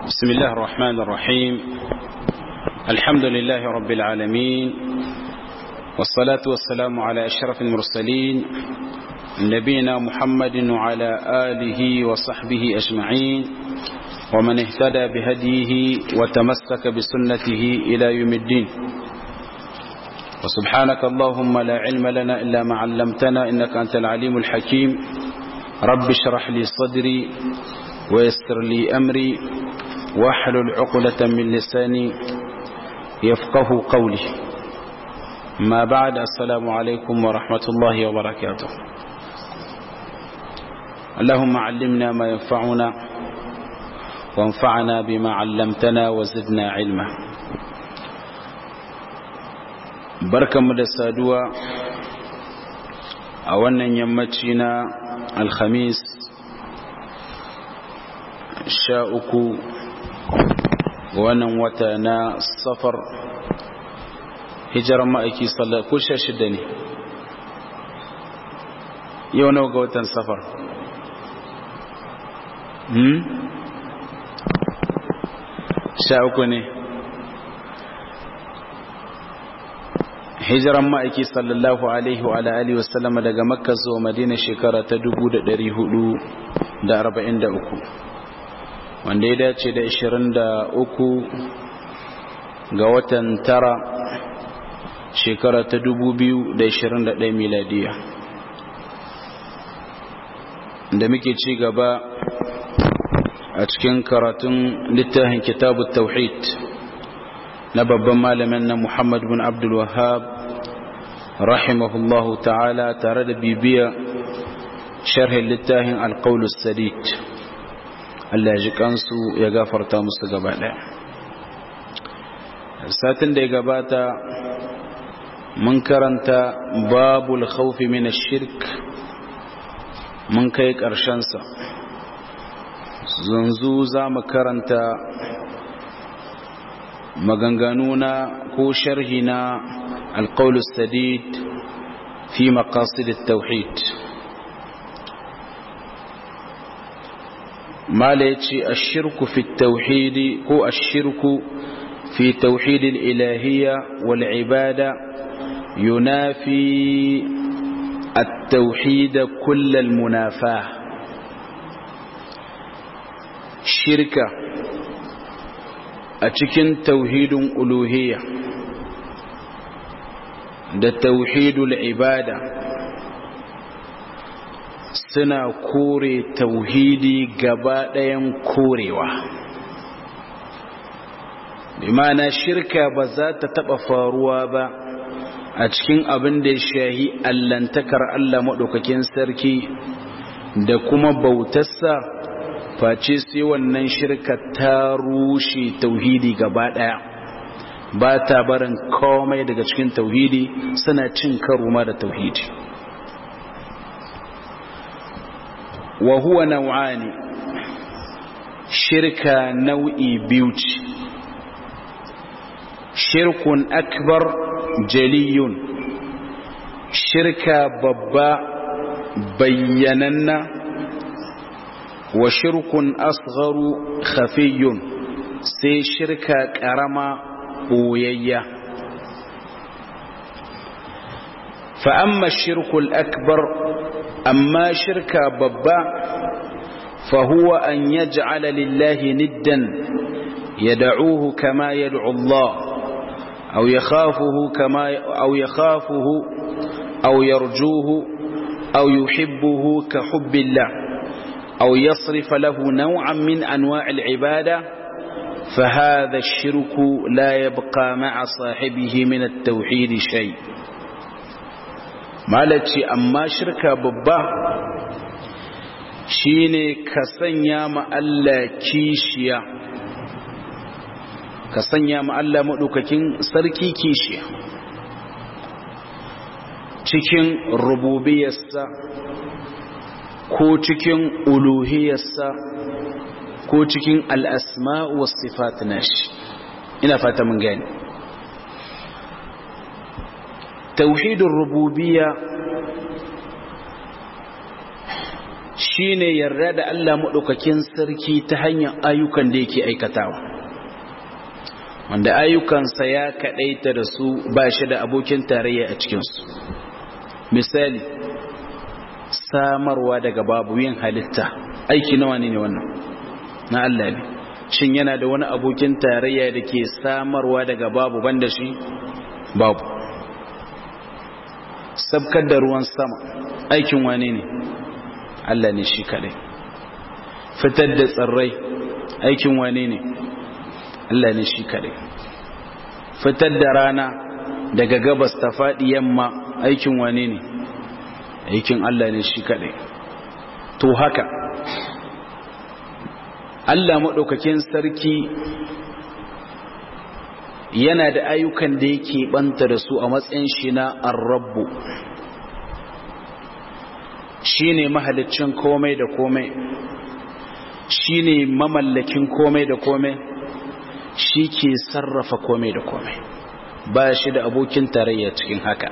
بسم الله الرحمن الرحيم الحمد لله رب العالمين والصلاة والسلام على أشرف المرسلين نبينا محمد وعلى آله وصحبه أجمعين ومن اهتدى بهديه وتمسك بسنته إلى يوم الدين وسبحانك اللهم لا علم لنا إلا ما علمتنا إنك أنت العليم الحكيم رب اشرح لي صدري ويسر لي أمري واحلل عقدة من لساني يفقه قولي ما بعد السلام عليكم ورحمة الله وبركاته اللهم علمنا ما ينفعنا وانفعنا بما علمتنا وزدنا علما barkanmu da saduwa a wannan yammaci na alhamis sha uku wannan wata na safar hijirar ma'aiki sallar ko sha shida ne yau nawa ga watan safar hmm? sha uku ne hijiran ma'aiki sallallahu alaihi wa alihi wasallama daga makka zuwa madina shekara ta 443 wanda ya dace da 23 ga watan tara shekara ta 2021 miladiya da muke ci gaba a cikin karatun littafin kitabu tauhid na babban malamin na Muhammad bin Abdul Wahhab rahimahullahu ta'ala tare da bibiya sharhin littafin alqaulus sadid Allah ji kansu ya gafarta musu gaba daya satin da ya gabata mun karanta babul khawfi min ash-shirk mun kai karshen sa zanzu za mu karanta maganganu na ko sharhi na alƙaul sadid fi maqasid tauhid mala yace ash-shirku fi tauhid ko ash-shirku fi tauhid al-ilahiyya wal ibada yunafi at-tauhid kull al-munafah shirka a cikin tauhidin uluhiyya da tauhidul ibada suna kore tauhidi gaba ɗayan korewa bimana shirka ba za ta taɓa faruwa ba a cikin abin da ya shahi allantakar Allah maɗaukakin sarki da kuma bautarsa face sai wannan shirka ta rushe tauhidi gaba daya ba ta barin komai daga cikin tauhidi suna cin karo ma da tauhidi wa huwa naw'ani shirka nau'i biyu ce shirkun akbar jaliyun shirka babba bayyananna wa shirkun asgharu khafiyun sai shirka karama boyayya fa amma shirkul akbar amma shirka babba fa huwa an yaj'ala lillahi niddan yad'uhu kama yad'u Allah aw yakhafuhu kama aw yakhafuhu aw yarjuhu aw yuhibbuhu ka hubbillah أو يصرف له نوعا من أنواع العبادة فهذا الشرك لا يبقى مع صاحبه من التوحيد شيء مالتي أما شركة ببا shine ka sanya ma Allah kishiya ka sanya ma Allah maɗaukakin sarki kishiya cikin rububiyarsa ko cikin uluhiyarsa ko cikin al'asma wa sifat nashi ina fata mun gani tauhidin rububiyya shine yarda da Allah maɗaukakin sarki ta hanyar ayyukan da yake aikatawa wanda ayyukansa ya kaɗaita da su ba shi da abokin tarayya a cikinsu misali samarwa daga babu yin halitta aiki nawa ne wannan na Allah ne shin yana da wani abokin tarayya da ke samarwa daga babu banda shi babu sabkar da ruwan sama aikin wane ne Allah ne shi kadai fitar da tsirrai aikin wane ne Allah ne shi kadai fitar da rana daga gabas ta faɗi yamma aikin wane ne aikin Allah ne shi kadai to haka Allah maɗaukakin sarki yana da ayyukan da yake banta da su a matsayin shi na arrabu shi ne mahalicin komai da komai shi ne mamallakin komai da komai shi ke sarrafa komai da komai ba shi da abokin tarayya cikin haka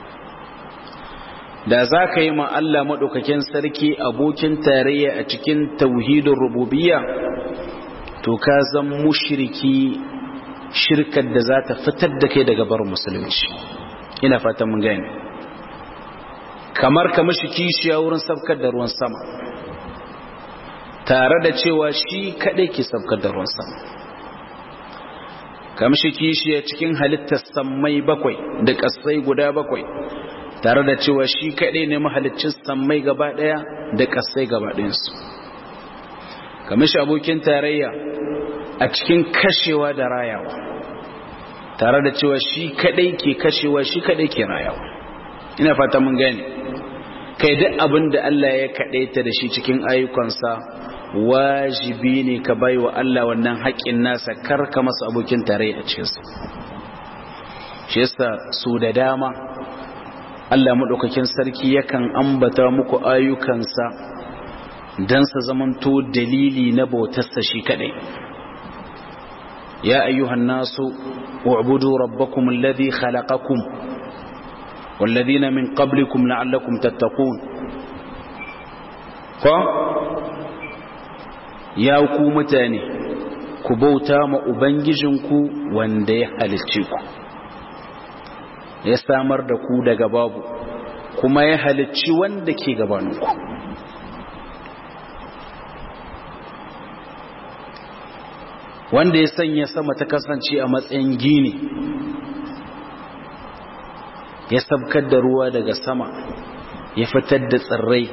da za ka yi ma Allah maɗaukakin sarki abokin tarayya a cikin tauhidin rububiyya to ka zan mushriki shirkar da za ta fitar da kai daga barin musulunci ina fatan mun gani kamar ka mashi kishiya wurin sabkar da ruwan sama tare da cewa shi kaɗai ke sabkar da ruwan sama ka mashi kishiya cikin halittar sammai bakwai da ƙasai guda bakwai tare da cewa shi kaɗai ne mahalicin sammai gaba ɗaya da ƙasai gaba ɗayansu ka mashi abokin tarayya a cikin kashewa da rayawa tare da cewa shi kadai ke kashewa shi kadai ke rayawa ina fata mun gane kai duk abin da Allah ya kadaita da shi cikin ayyukansa wajibi ne ka bai wa Allah wannan haƙƙin nasa karka masa abokin tarayya a cikinsa shi yasa su da dama Allah maɗaukakin sarki yakan ambata muku ayyukansa don sa zamanto dalili na bautarsa shi kadai يا أيها الناس اعبدوا ربكم الذي خلقكم والذين من قبلكم لعلكم تتقون ف يا ku mutane ku bauta ma ubangijinku wanda ya halicce ku ya samar da ku daga babu kuma ya halicci wanda ke gabaninku wanda ya sanya sama ta kasance a matsayin gini ya sabkar da ruwa daga sama ya fitar da tsirrai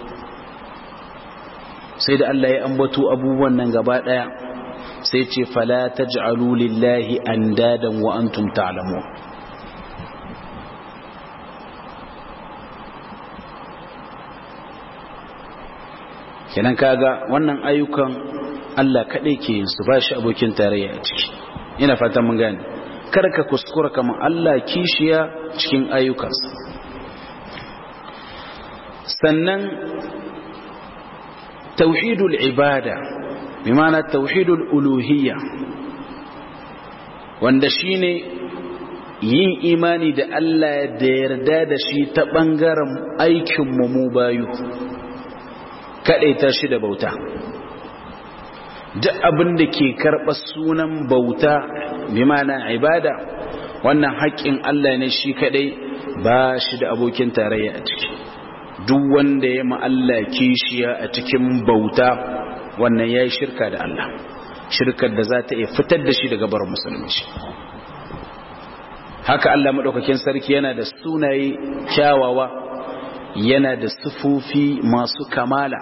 sai da Allah ya ambato abubuwan nan gaba daya sai ce fala taj'alu lillahi andadan wa antum ta'lamun kenan kaga wannan ayyukan Allah kaɗai ke yin su ba shi abokin tarayya a ciki ina fatan mun gane kar ka kuskura kamar Allah kishiya cikin ayyukansa sannan tauhidul ibada bi ma'ana tauhidul uluhiyya wanda shine yin imani da Allah da yarda da shi ta bangaren aikin mu mu bayu kadaita shi da bauta duk abin da ke karɓar sunan bauta bi mana ibada wannan haƙƙin Allah ne shi kaɗai ba shi da abokin tarayya a ciki duk wanda ya Allah kishiya a cikin bauta wannan ya yi shirka da Allah shirkar da za ta iya fitar da shi daga bar musulunci haka Allah maɗaukakin sarki yana da sunaye kyawawa yana da sufofi masu kamala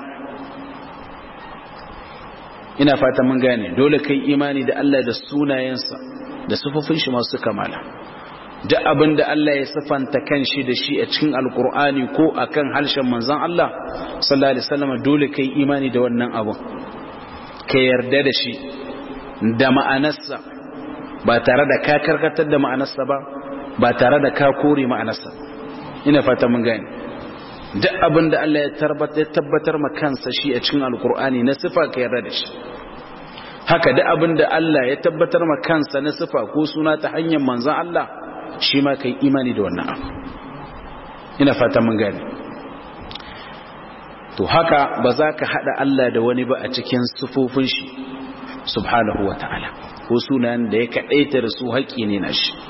ina fata mun gane dole kai imani da Allah da sunayensa da sufufin shi masu kamala duk abin da Allah ya sifanta kan shi da shi a cikin alkur'ani ko akan harshen manzon Allah sallallahu alaihi wasallam dole kai imani da wannan abu ka yarda da shi da ma'anarsa ba tare da ka karkatar da ma'anarsa ba ba tare da ka kore ma'anarsa ina fata mun gane duk abin da Allah ya tabbatar ma kansa shi a cikin alkur'ani na sifa ka yarda da shi haka duk abin da Allah ya tabbatar ma kansa na sifa ko suna ta hanyar manzon Allah shi ma kai imani da wannan abu ina fata mun gane to haka ba za ka haɗa Allah da wani ba a cikin sufofin shi subhanahu wa ta'ala ko sunan da ya kaɗaita da su haƙƙi ne na shi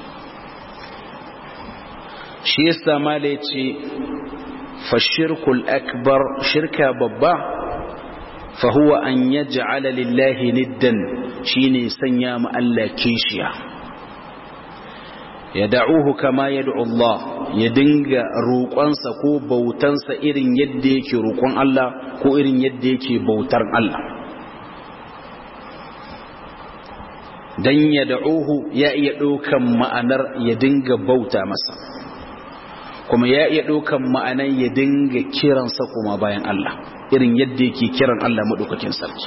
shi yasa ma da ya ce fashirkul akbar shirka babba fahuwa an yaj'ala lillahi niddan shine sanya ma Allah kishiya ya da'uhu kama yad'u Allah ya dinga roƙonsa ko bautansa irin yadda yake roƙon Allah ko irin yadda yake bautar Allah dan ya da'uhu ya iya ɗaukan ma'anar ya dinga bauta masa kuma ya iya ɗaukan ma'anar ya dinga kiransa kuma bayan Allah irin yadda yake kiran Allah maɗaukakin sarki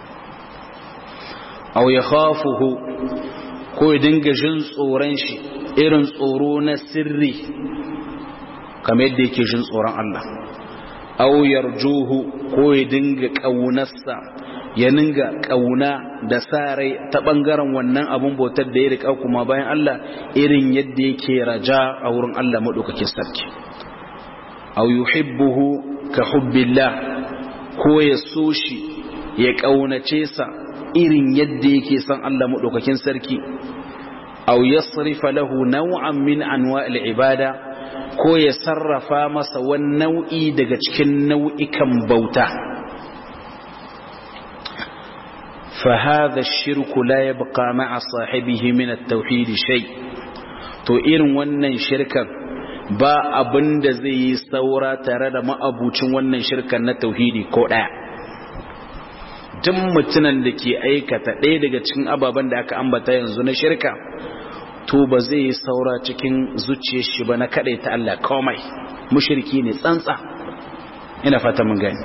aw ya khafuhu ko ya dinga jin tsoron shi irin tsoro na sirri kamar yadda yake jin tsoron Allah aw yarjuhu ko ya dinga ƙaunarsa ya dinga ƙauna da sa rai ta ɓangaren wannan abun bautar da ya riƙa kuma bayan Allah irin yadda yake raja a wurin Allah maɗaukakin sarki aw yuhibbuhu ka hubbillah ko ya so shi ya ƙaunace sa irin yadda yake son Allah maɗaukakin sarki aw yasrifa lahu naw'an min anwa'il ibada ko ya sarrafa masa wani nau'i daga cikin nau'ikan bauta fa hadha ash-shirku la yabqa ma'a sahibihi min at-tauhid shay to irin wannan shirkan ba abin da zai yi saura tare da ma'abucin wannan shirkan na tauhidi ko ɗaya duk mutunan da ke aikata ɗaya daga cikin ababen da aka ambata yanzu na shirka to ba zai yi saura cikin zuciyar shi ba na kaɗai ta Allah komai mushriki ne tsantsa ina fata mun gani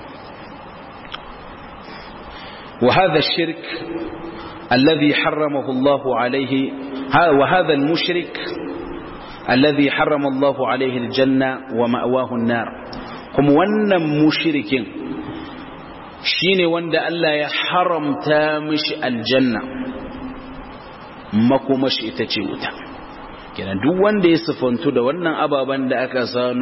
wa hadha shirk alladhi harramahu Allah alayhi wa hadha al-mushrik alladhi harrama Allah alayhi al-janna wa ma'wahu an-nar kuma wannan mushrikin shine wanda Allah ya haramta mishi aljanna makomashi ita ce wuta kenan duk wanda ya sifantu da wannan ababen da aka sanu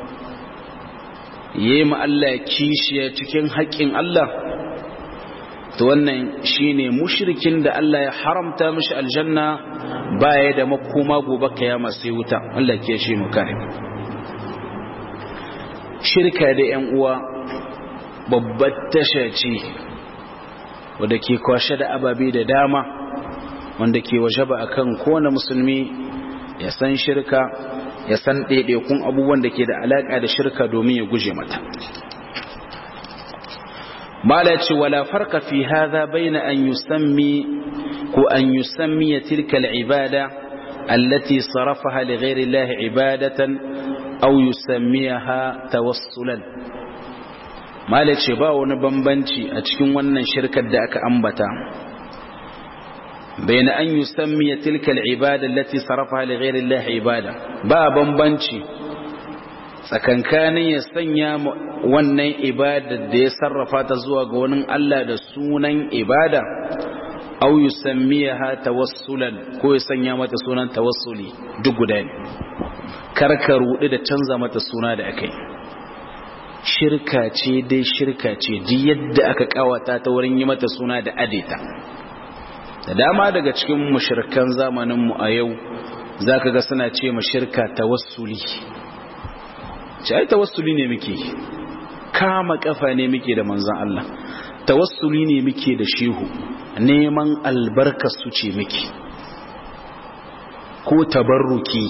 yayi ma Allah kishiya cikin haƙƙin Allah to wannan shine mushrikin da Allah ya haramta mishi aljanna baya da makoma gobe kiyama sai wuta Allah ke shi mu kare shirka da ƴan uwa babbar tasha ce wadda ke kwashe da ababe da dama wanda ke waje ba akan kowane musulmi ya san shirka ya san ɗaiɗaikun abubuwan da ke da alaƙa da shirka domin ya guje mata mala ce wala farka fi hadha baina an yusammi ko an yusammi tilka al-ibada allati sarafaha li ghayri Allah ibadatan aw yusammiha tawassulan mala ce ba wani bambanci a cikin wannan shirkar da aka ambata bayan an yi sammiya tilkal ibada lati sarrafa li ghairi Allah ibada ba bambanci tsakankanin ya sanya wannan ibada da ya sarrafa ta zuwa ga wani Allah da sunan ibada aw yusammiha tawassulan ko ya sanya mata sunan tawassuli duk guda ne karka rudi da canza mata suna da akai shirka ce dai shirka ce ji yadda aka kawata ta wurin yi mata suna da adeta da dama daga cikin mushirkan zamaninmu a yau za ka ga suna ce shirka tawassuli ce ai tawassuli ne muke kama kafa ne muke da manzan Allah tawassuli ne muke da shehu neman albarkar su ce muke ko tabarruki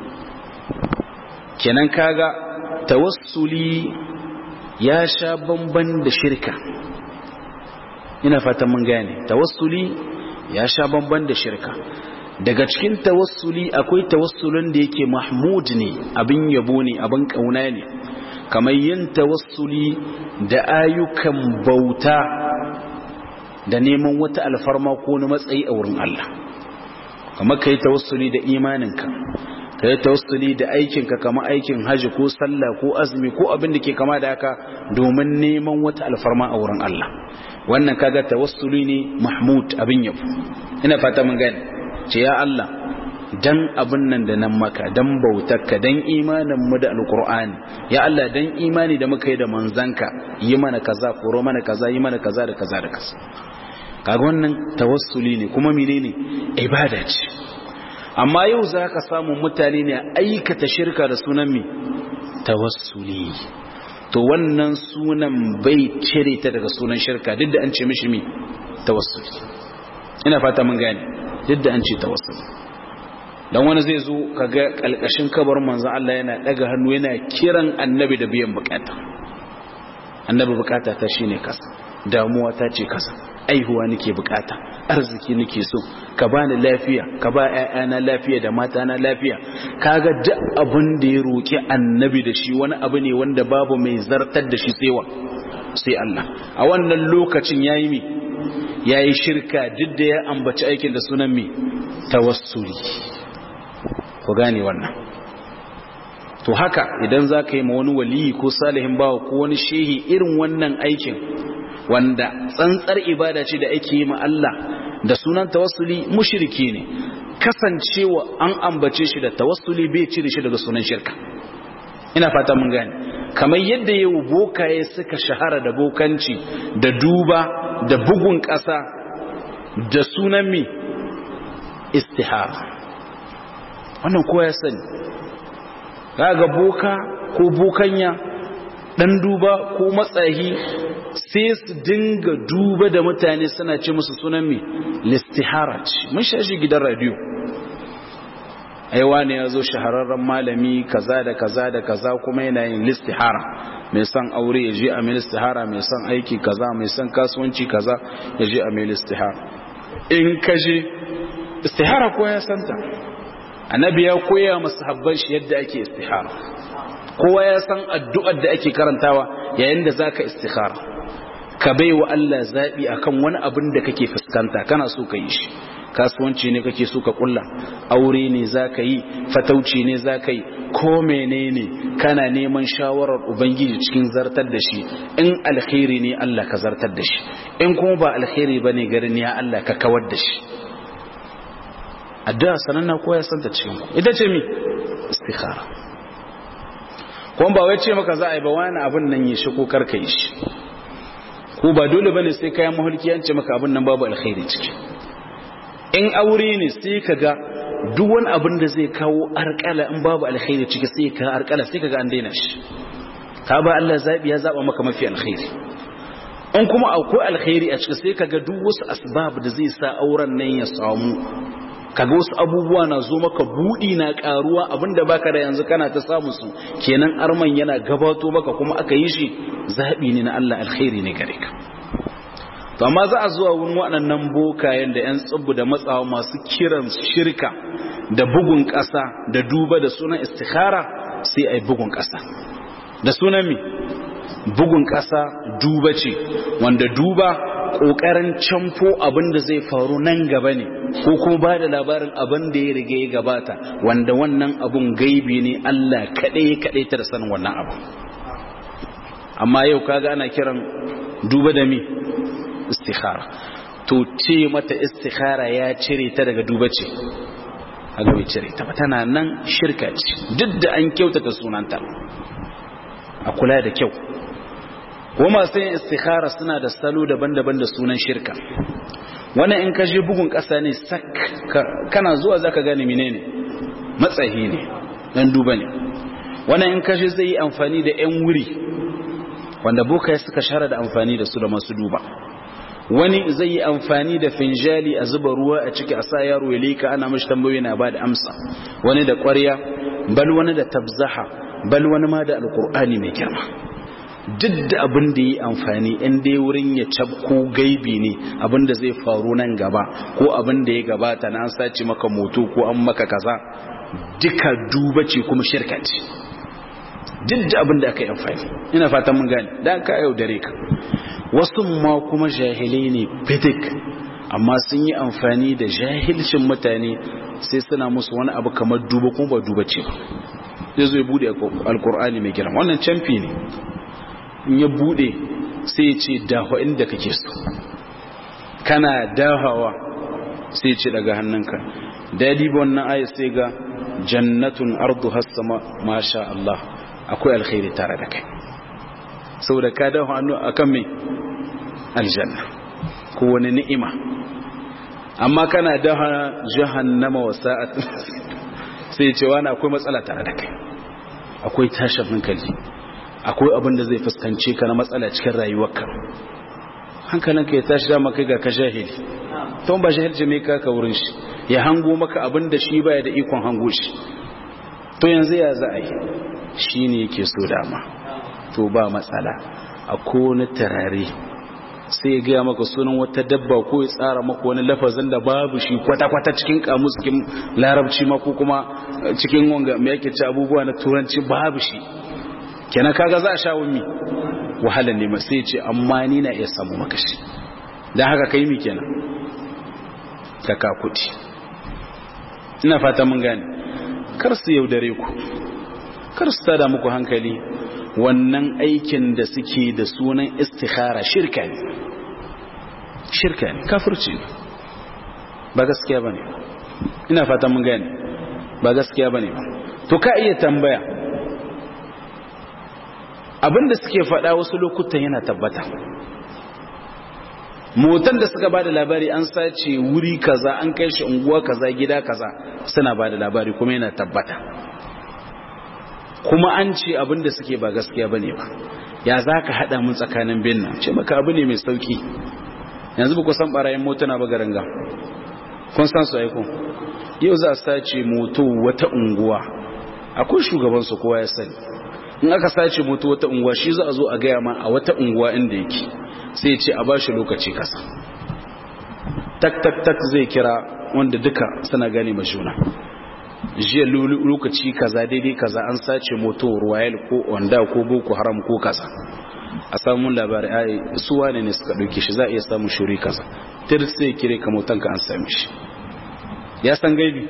kenan kaga tawassuli ya sha bamban da shirka ina fatan mun gane tawassuli ya sha bamban da shirka daga cikin tawassuli akwai tawassulin da yake mahmud ne abin yabo ne abin kauna ne kamar yin tawassuli da ayyukan bauta da neman wata alfarma ko na matsayi a wurin Allah kamar kai tawassuli da imaninka ka yi tawassuli da aikinka kama aikin haji ko sallah ko azumi ko abin da ke kama da haka domin neman wata alfarma a wurin Allah wannan kaga tawassuli ne mahmud abin yabo ina fata mun gani ce ya Allah dan abin nan da nan maka dan bautarka dan imanin mu da alqur'ani ya Allah dan imani da muka yi da manzanka yi mana kaza koro mana kaza yi mana kaza da kaza da kaza kaga wannan tawassuli ne kuma menene ibada ce amma yau zaka samu mutane ne aikata shirka da sunan mi tawassuli to wannan sunan bai cire ta daga sunan shirka duk da an ce mishi mi tawassuli ina fata mun gane duk da an ce tawassuli dan wani zai zo kaga kalkashin kabar manzo Allah yana daga hannu yana kiran annabi da biyan bukata annabi bukata ta shine kasa damuwa ta ce kasa aihuwa nake bukata arziki nake so ka bani lafiya ka ba ƴaƴana lafiya da matana lafiya kaga duk abin da ya roki annabi da shi wani abu ne wanda babu mai zartar da shi sai wa sai Allah a wannan lokacin yayi mi yayi shirka duk da ya ambaci aikin da sunan mi tawassuli ku gane wannan to haka idan za ka yi ma wani waliyi ko salihin bawa ko wani shehi irin wannan aikin wanda tsantsar ibada ce da ake yi ma Allah da sunan tawassuli mushriki ne kasancewa an ambace shi da tawassuli bai cire shi daga sunan shirka ina fata mun gane kamar yadda yau bokaye suka shahara da bokanci da duba da bugun ƙasa da sunan mi istihara wannan kowa ya sani ga boka ko bokanya dan duba ko matsahi sai su dinga duba da mutane suna ce musu sunan mai listihara ce mun shashi gidan radio aiwa ne ya zo shahararren malami kaza da kaza da kaza kuma yana yin listihara mai son aure ya je a mai listihara mai son aiki kaza mai son kasuwanci kaza ya je a mai listihara in ka je istihara ko ya santa annabi ya koya masu habban shi yadda ake istihara kowa ya san addu'ar da ake karantawa yayin da zaka istikhara ka bai wa Allah zaɓi akan wani abin da kake fuskanta kana so ka yi shi kasuwanci ne kake so ka kulla aure ne za ka yi fatauci ne za ka yi ko menene kana neman shawarar ubangiji cikin zartar da shi in alkhairi ne Allah ka zartar da shi in kuma ba alkhairi ba ne garin ya Allah ka kawar da shi addu'a sananna ko ya santa cikin ku ita ce mi istikhara kuma ba wai ce maka za a yi ba wani abin nan yi shi ko karka yi shi ko ba dole bane sai kayan mahulki an ce maka abin nan babu alkhairi ciki in aure ne sai ka ga duk wani abin da zai kawo arkala in babu alkhairi ciki sai ka arkala sai ka ga an daina shi ka ba Allah zabi ya zaba maka mafi alkhairi in kuma akwai alkhairi a ciki sai ka ga duk wasu asbab da zai sa auren nan ya samu kaga wasu abubuwa na zo maka budi na karuwa abinda baka da yanzu kana ta samu su kenan arman yana gabato maka kuma aka yi shi zabi ne na Allah alkhairi ne gare ka to amma za a zuwa wurin waɗannan bokayen da 'yan tsibbu da matsawa masu kiran shirka da bugun ƙasa da duba da sunan istikhara sai a yi bugun ƙasa da sunan mi bugun ƙasa duba ce wanda duba ƙoƙarin camfo abin da zai faru nan gaba ne ko kuma ba da labarin abin da ya riga ya gabata wanda wannan abun gaibi ne Allah kaɗai kaɗai ta da sanin wannan abu amma yau kaga ana kiran duba da mi istikhara to ce mata istikhara ya cire ta daga duba ce haka bai cire ta tana nan shirka ce duk da an kyautata sunanta a kula da kyau ko masu yin istikhara suna da salo daban-daban da sunan shirka wannan in ka je bugun ƙasa ne sak kana zuwa zaka gane menene matsayi ne dan duba ne wannan in ka je zai yi amfani da yan wuri wanda bokaye suka share da amfani da su da masu duba wani zai yi amfani da finjali a zuba ruwa a ciki a sa yaro ya leka ana mashi tambayoyi na ba da amsa wani da ƙwarya bal wani da tabzaha bal wani ma da alkur'ani mai girma duk da abin da yi amfani in dai wurin ya cabko gaibi ne abin da zai faru nan gaba ko abin da ya gabata na an sace maka moto ko an maka kaza duka duba ce kuma shirka ce duk da abin da aka yi amfani ina fatan mun gane da aka yau dare ka wasu ma kuma jahilai ne bidik amma sun yi amfani da jahilcin mutane sai suna musu wani abu kamar duba kuma ba duba ce ba zai zo ya bude alkur'ani mai girma wannan camfi ne in ya bude sai ya ce dawa inda kake so kana dahawa sai ya ce daga hannunka da ya diba wannan aya sai ga jannatun ardu hassama masha Allah akwai alkhairi tare da kai saboda ka dawo hannu akan me aljanna ko wani ni'ima amma kana daha jahannama wa sa'at sai ce wani akwai matsala tare da kai akwai tashin hankali akwai abin da zai fuskance ka na matsala cikin rayuwarka hankalinka ya tashi dama kai ga ka jahili ton ba jahilci mai kaka wurin shi ya hango maka abin da shi baya da ikon hango shi to yanzu ya za a yi shi ne yake so dama to ba matsala a kone tarare sai ya gaya maka sunan wata dabba ko ya tsara maka wani lafazin da babu shi kwata-kwata cikin kamus cikin larabci ma ko kuma cikin wanga mai yake ci abubuwa na turanci babu shi kenan kaga za a sha wumi wahalar ne sai ce amma ni na iya samu maka shi don haka kai mi kenan ka kakuti ina fata mun gane kar su yaudare ku kar su tada muku hankali wannan aikin da suke da sunan istikhara shirka ne shirka ne kafirci ne ba gaskiya ba ne ina fata mun gane ba gaskiya ba ne ba to ka iya tambaya abinda suke faɗa wasu lokutan yana tabbata motan da suka bada labari an sace wuri kaza an kai shi unguwa kaza gida kaza suna bada labari kuma yana tabbata kuma an ce abinda suke ba gaskiya bane ba ya zaka hada mun tsakanin bin nan ce maka abu ne mai sauki yanzu ba ku san barayin motuna ba garanga kun san su aiko yau za a sace moto wata unguwa akwai shugaban su kowa ya sani in aka sace moto wata unguwa shi za a zo a gaya ma a wata unguwa inda yake sai ce a bashi lokaci kasa tak tak tak zai kira wanda duka suna gane ma juna jiya lokaci kaza daidai kaza an sace moto royal ko wanda ko boko haram ko kaza a samun labari ai su wane ne suka dauke shi za a iya samun shuri kaza tir sai kire ka motanka an same shi ya san gaibi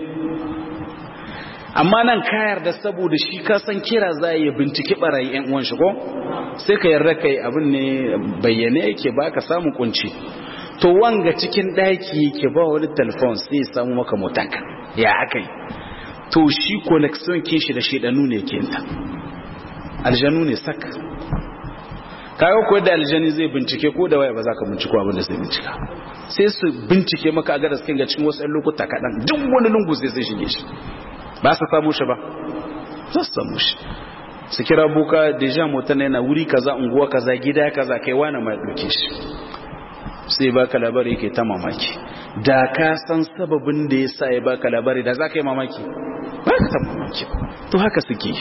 amma nan ka yarda saboda shi ka san kira za a yi bincike barayi yan uwan shi ko sai ka yarda kai abin ne bayyane yake ba ka samu kunci to wanga cikin daki yake ba wani telefon sai ya samu maka motanka ya akai to shi connection kin shi da shedanu ne ke ta aljanu ne sak kaga ko da aljani zai bincike ko da waya ba za ka binciko abin da zai bincika sai su bincike maka a garas kin ga cikin wasu lokuta kaɗan duk wani lungu sai sai shige shi ba su samu shi ba za su samu shi su kira buka deja motar yana wuri kaza unguwa kaza gida kaza kai wani mai ɗauke shi sai baka labari yake ta mamaki da ka san sababin da ya sa ya baka labari da za ka yi mamaki ba ka ta mamaki to haka suke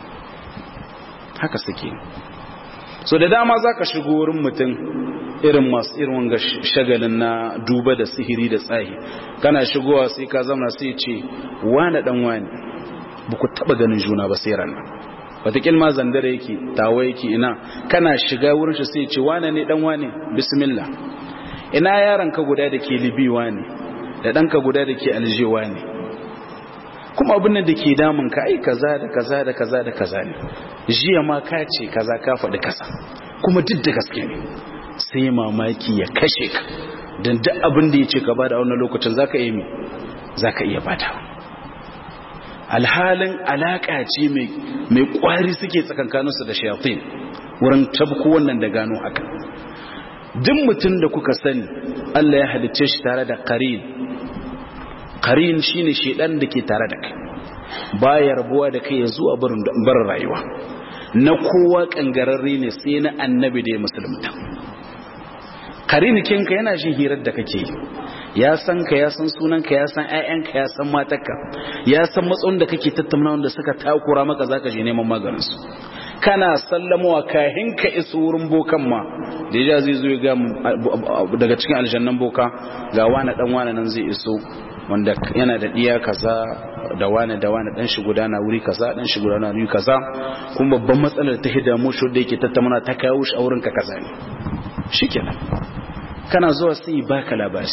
haka suke so da dama za ka shigo wurin mutum irin masu irin wanga shagalin na duba da sihiri da tsahi kana shigowa sai ka zama sai ce wane dan wani ba ku taba ganin juna ba sai ranar watakil ma zandare yake tawa yake ina kana shiga wurin shi sai ce wane ne dan wane bismillah ina yaron ka guda da ke libiwa ne da ɗanka guda da ke aljewa ne kuma abin da ke damun ka ai kaza da kaza da kaza da kaza ne jiya ma ka ce kaza ka faɗi kaza kuma duk da gaske ne sai mamaki ya kashe ka don duk abin da ya ce ka bada a wannan lokacin za ka iya mi za ka iya bada alhalin alaƙa ce mai ƙwari suke tsakankaninsu da shafin wurin tabko wannan da gano haka duk mutum da kuka sani Allah ya halicce shi tare da qarin qarin shine shedan da ke tare da kai baya rabuwa da kai zuwa barin rayuwa na kowa kangararre ne sai na annabi da ya musulunta qarin kinka yana jin hirar da kake ya san ka ya san sunan ka ya san ƴaƴanka ya san matarka ya san matsayin da kake tattauna wanda suka takura maka zaka je neman maganin su kana sallamowa kahin ka iso wurin bokan ma da ya zai zo ga daga cikin aljannan boka ga wani dan wani nan zai iso wanda yana da diya kaza da wani da wani dan shi gudana wuri kaza dan shi gudana wuri kaza kuma babban matsalar ta hida mu shi da yake tattauna ta kawo shi a wurin ka kaza ne shikenan kana zuwa sai baka labari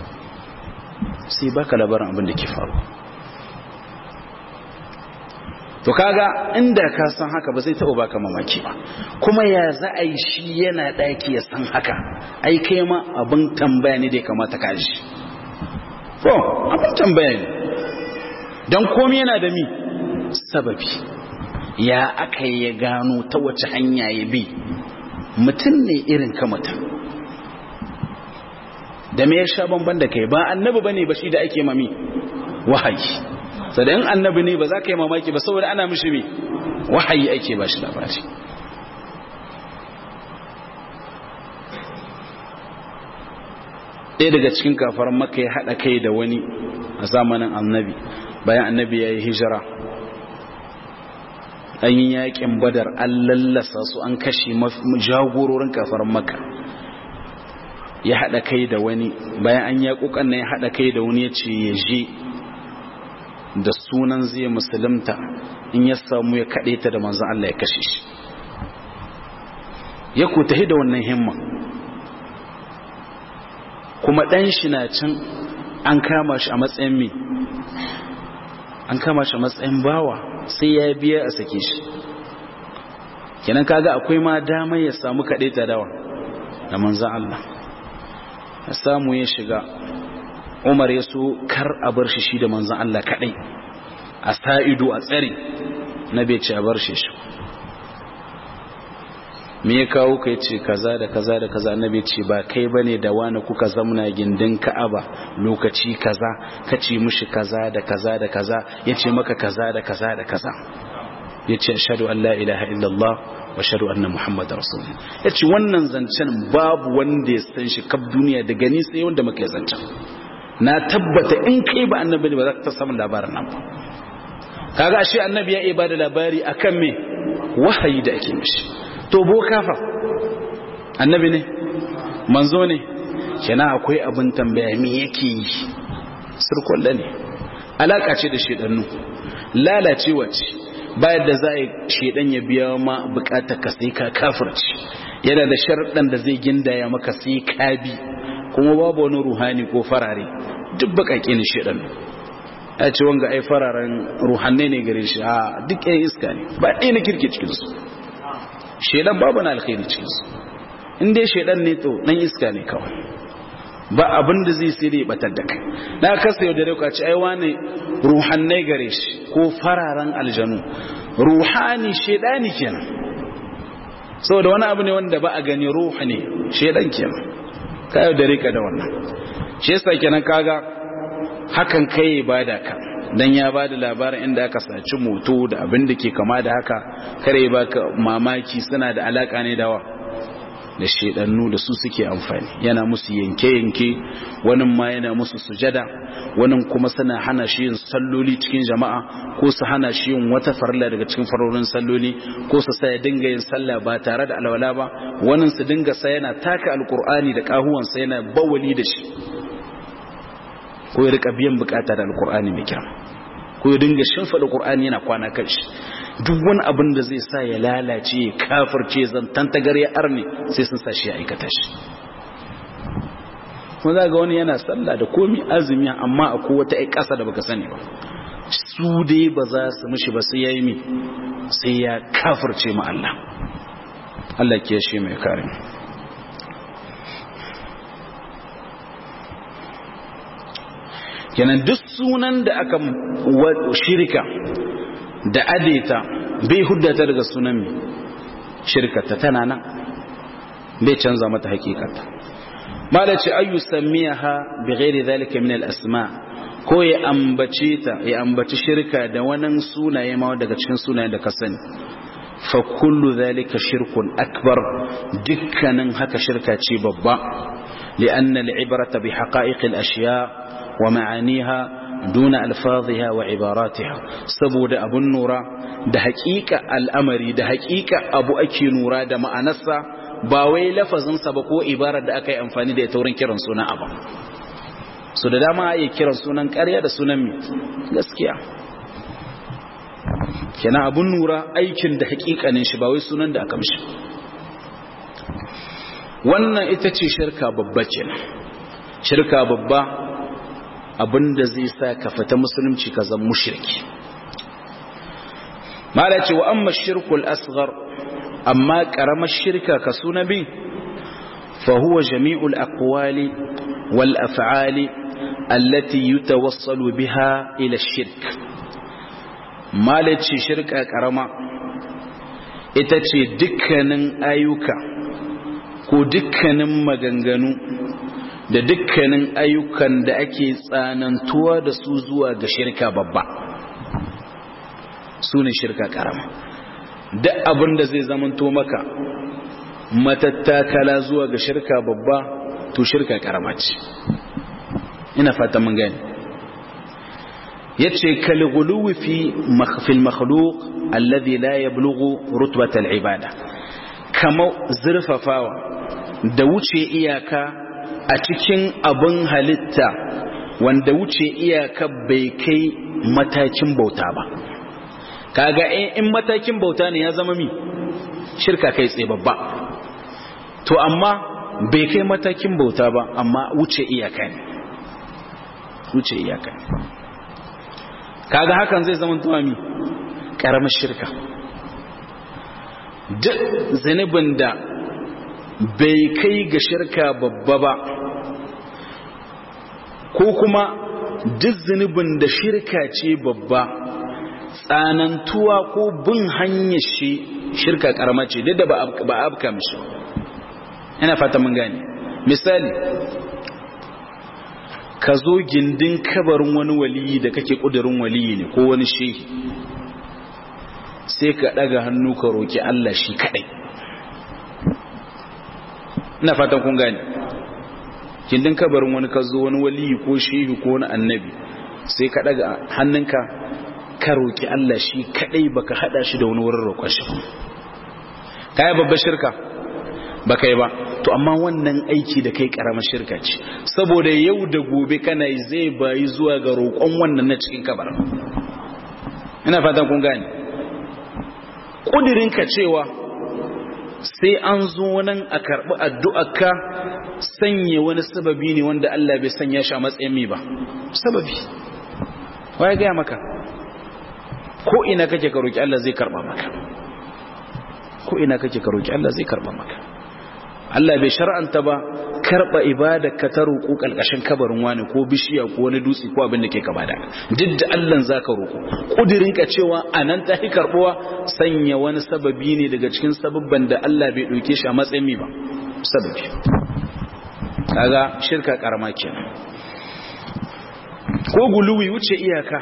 sai baka labarin abin da ke faruwa to kaga inda ka san haka ba zai taɓa baka mamaki ba kuma ya za a yi shi yana ɗaki ya san haka ai kai ma abin tambaya ne da ya kamata ka ji ko abin tambaya ne don komi yana da mi sababi ya aka ya gano ta wace hanya ya bi mutum ne irin ka mutum da me ya sha bamban da kai ba annabi bane ba shi da ake mami wahayi sadan annabi ne ba za ka yi mamaki ba saboda ana mishi me wahayi ake ba shi labari ɗaya daga cikin kafar maka ya haɗa kai da wani a zamanin annabi bayan annabi ya yi hijira an yi yaƙin badar an lallasa su an kashe jagororin kafar maka ya haɗa kai da wani bayan an yaƙuƙan na ya haɗa kai da wani ya ce ya je da sunan zai musulunta in ya samu ya kaɗe ta da manzan Allah ya kashe shi ya ku tahi da wannan himma kuma ɗan shi na can an kama shi a matsayin mi an kama shi a matsayin bawa sai ya biya a sake shi kenan kaga akwai ma damar ya samu kaɗe ta dawa da manzan Allah ya samu ya shiga umar ya so kar a bar shi shi da manzan Allah kaɗai a sa'ido a tsari na bai ce a bar shi shi me ya kawo ka ce kaza da kaza da kaza na bai ce ba kai bane da wani kuka zamna gindin ka'aba lokaci kaza ka ce mushi kaza da kaza da kaza ya ce maka kaza da kaza da kaza ya ce ashadu an la ilaha illallah wa ashadu anna muhammad rasulullah ya ce wannan zancen babu wanda ya san shi kaf duniya da gani sai wanda muka yi zancen na tabbata in kai ba annabi ne ba za ka samu labarin nan ba kaga ashe annabi ya iya ba da labari akan me wahayi da ake mishi to boka fa annabi ne manzo ne kenan akwai abin tambaya me yake yi sirkulla ne alaka ce da shedannu lalacewa ce bayan da za a yi shedan ya biya ma bukatar ka sai ka kafirci yana da sharɗan da zai gindaya maka sai ka bi kuma babu wani ruhani ko farare duk bakake ne shedan ya ce wanga ai fararen ruhanne ne gare shi a duk ɗaya iska ne ba ɗaya na kirki cikinsu shedan babu na alkhairi cikinsu in dai shedan ne to dan iska ne kawai ba abin da zai sai da ya batar da kai na kasa yau da rai kwaci ai wani ruhannai gare shi ko fararen aljanu ruhani shedani kenan saboda wani abu ne wanda ba a gani ruhu ne shedan kenan ka yau da rai ka da wannan shi yasa kenan kaga hakan kai ba da ka dan ya ba da labarin inda aka saci moto da abin da ke kama da haka kare ba ka mamaki suna da alaka ne dawa da shedannu da su suke amfani yana musu yanke-yanke wani ma yana musu sujada wani kuma suna hana shi yin salloli cikin jama'a ko su hana shi yin wata farilla daga cikin farorin salloli ko su sa ya dinga yin sallah ba tare da alwala ba wani su dinga sa yana taka alkur'ani da kahuwansa yana bawali da shi ko ya rika biyan bukata da alkur'ani mai kyau ko ya dinga shimfiɗa qur'ani yana kwana kan shi duk wani abin da zai sa ya lalace ya kafirce zantan tagar ya arne sai sun sa shi ya aikata shi kuma za ga wani yana sallah da komi azumi amma akwai wata ai ƙasa da baka sani ba su dai ba za su mishi ba sai ya yi mi sai ya kafirce ma Allah Allah ke shi mai kare kenan duk sunan da aka shirka da adeta bai huddata daga sunan mai shirkata tana nan bai canza mata hakikata mala ce ayu samiyaha bi ghairi zalika min al-asma ko ya ambace ta ya ambaci shirka da wannan sunaye ma daga cikin sunayen da ka sani fa kullu zalika shirkun akbar dukkanin haka shirka ce babba li'anna al-ibrata bi haqa'iq al-ashya wa ma'aniha duna alfaziha wa ibaratiha saboda abun nura da haƙiƙa al'amari da haƙiƙa abu ake nura da ma'anarsa ba wai lafazinsa ba ko ibarar da aka yi amfani da ita wurin kiran sunan abu so da dama ya kiran sunan ƙarya da sunan mai gaskiya kenan abun nura aikin da haƙiƙanin shi ba wai sunan da aka mishi wannan ita ce shirka babba kenan shirka babba abinda zai sa ka fita musulunci ka zan mushriki mala ce wa amma shirkul asghar amma karamar shirka ka suna bi fa huwa jami'ul aqwali wal af'ali allati yutawassalu biha ila shirk malaci shirka karama ita ce dukkanin ayyuka ko dukkanin maganganu da dukkanin ayyukan da ake tsanantuwa da su zuwa ga shirka babba su ne shirka karama duk abin da zai zamanto maka matattakala zuwa ga shirka babba to shirka karama ce ina fata mun gani yace kal ghuluwi fi fil makhluq alladhi la yablughu rutbat al ibada kama zurfafawa da wuce iyaka a cikin abin halitta wanda wuce iyaka bai kai matakin bauta ba kaga in matakin bauta ne ya zama mi shirka kai tsaye babba to amma bai kai matakin bauta ba amma wuce iyaka ne wuce iyaka ne kaga hakan zai zama tuwa mi karamar shirka duk zanibin da bai kai ga shirka babba ba ko kuma duk zunubin da shirka ce babba tsanantuwa ko bin hanyar shi shirka karama ce duk da ba a abka mishi ina fata mun gane misali ka zo gindin kabarin wani waliyi da kake kudurin waliyi ne ko wani shehi sai ka daga hannu ka roki Allah shi kadai ina fatan kun gane gindin kabarin wani ka zo wani waliyi ko shehi ko wani annabi sai ka daga hannunka ka roki Allah shi kadai baka hada shi da wani wurin roƙon shi kai babbar shirka baka yi ba to amma wannan aiki da kai karamar shirka ce saboda yau da gobe kana zai bayi zuwa ga roƙon wannan na cikin kabar ina fatan kun gane kudirinka cewa sai an zo nan a karɓi addu'arka sanya wani sababi ne wanda Allah bai sanya shi a matsayin mi ba sababi waye gaya maka ko ina kake ka roki Allah zai karɓa maka ko ina kake ka roki Allah zai karɓa maka Allah bai shar'anta ba karba ibada ka ta roƙo kalkashin kabarin wani ko bishiya ko wani dutse ko abin da ke kama da duk da Allah zaka roƙo kudirin ka cewa anan ta hi karbuwa sanya wani sababi ne daga cikin sababban da Allah bai dauke shi a matsayin mi ba sababi kaga shirka karama kenan ko guluwi wuce iyaka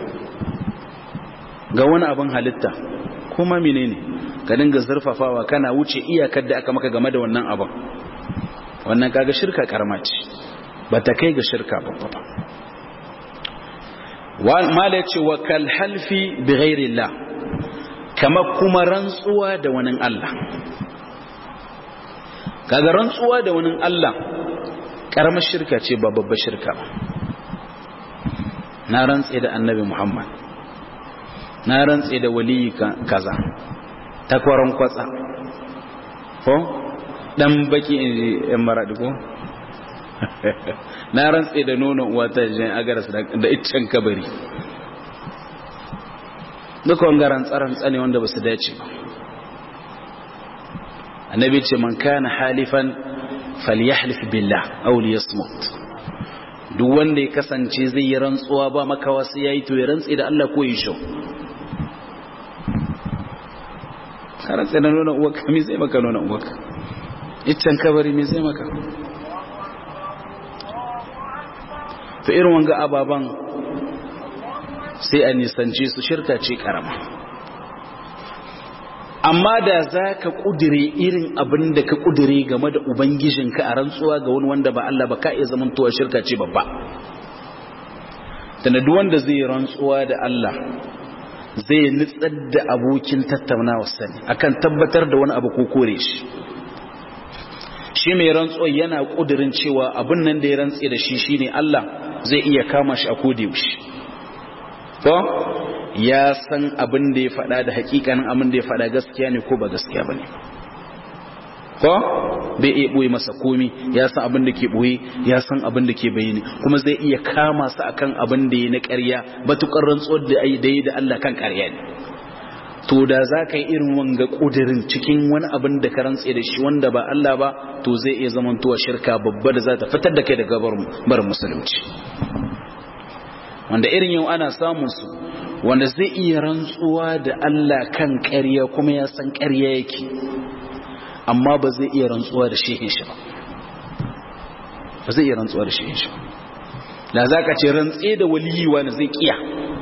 ga wani abin halitta kuma menene ka dinga zurfafawa kana wuce iyakar da aka maka game da wannan abin wannan kaga shirka karama ce ba ta kai ga shirka babba ba mala ya ce wa kal halfi bi ghairillah kama kuma rantsuwa da wani Allah kaga rantsuwa da wani Allah karamar shirka ce ba babbar shirka ba na rantse da annabi Muhammad na rantse da waliyi kaza takwaron kwatsa ko dan baki in maradi ko na rantse da nono wata jin agaras da iccen kabari duka wanga rantsaran tsane wanda ba su dace ba annabi ce man kana halifan falyahlif billah aw liyasmut duk wanda ya kasance zai yi rantsuwa ba makawa sai yayi to ya rantse da Allah ko yi shau karan sai na nuna uwaka mi zai maka nuna uwaka iccen kabari mi zai maka to irin wanga ababan sai a nisance su shirka ce karama amma da za ka ƙudire irin abin da ka ƙudire game da ubangijinka a rantsuwa ga wani wanda ba Allah ba ka iya zamantowa shirka ce babba tana duk wanda zai rantsuwa da Allah zai nutsar da abokin tattaunawa sani akan tabbatar da wani abu ko kore shi shi mai rantsuwa yana kudirin cewa abin nan da ya rantse da shi shine Allah zai iya kama shi a kodayaushe to ya san abin da ya faɗa da hakikanin abin da ya faɗa gaskiya ne ko ba gaskiya bane ko bai iya ɓoye masa komi ya san abin da ke ɓoye ya san abin da ke bayani kuma zai iya kama su akan abin da ya na ƙarya batukar rantsuwar da ai da da Allah kan ƙarya ne to da za ka yi irin wanga ƙudirin cikin wani abin da ka rantse da shi wanda ba Allah ba to zai iya zamantowa shirka babba da za ta fitar da kai daga bar musulunci wanda irin yau ana samun su wanda zai iya rantsuwa da Allah kan ƙarya kuma ya san ƙarya yake amma ba zai iya rantsuwa da shehin shi ba ba zai iya rantsuwa da shehin shi ba da za ka ce rantse da waliyi wani zai kiya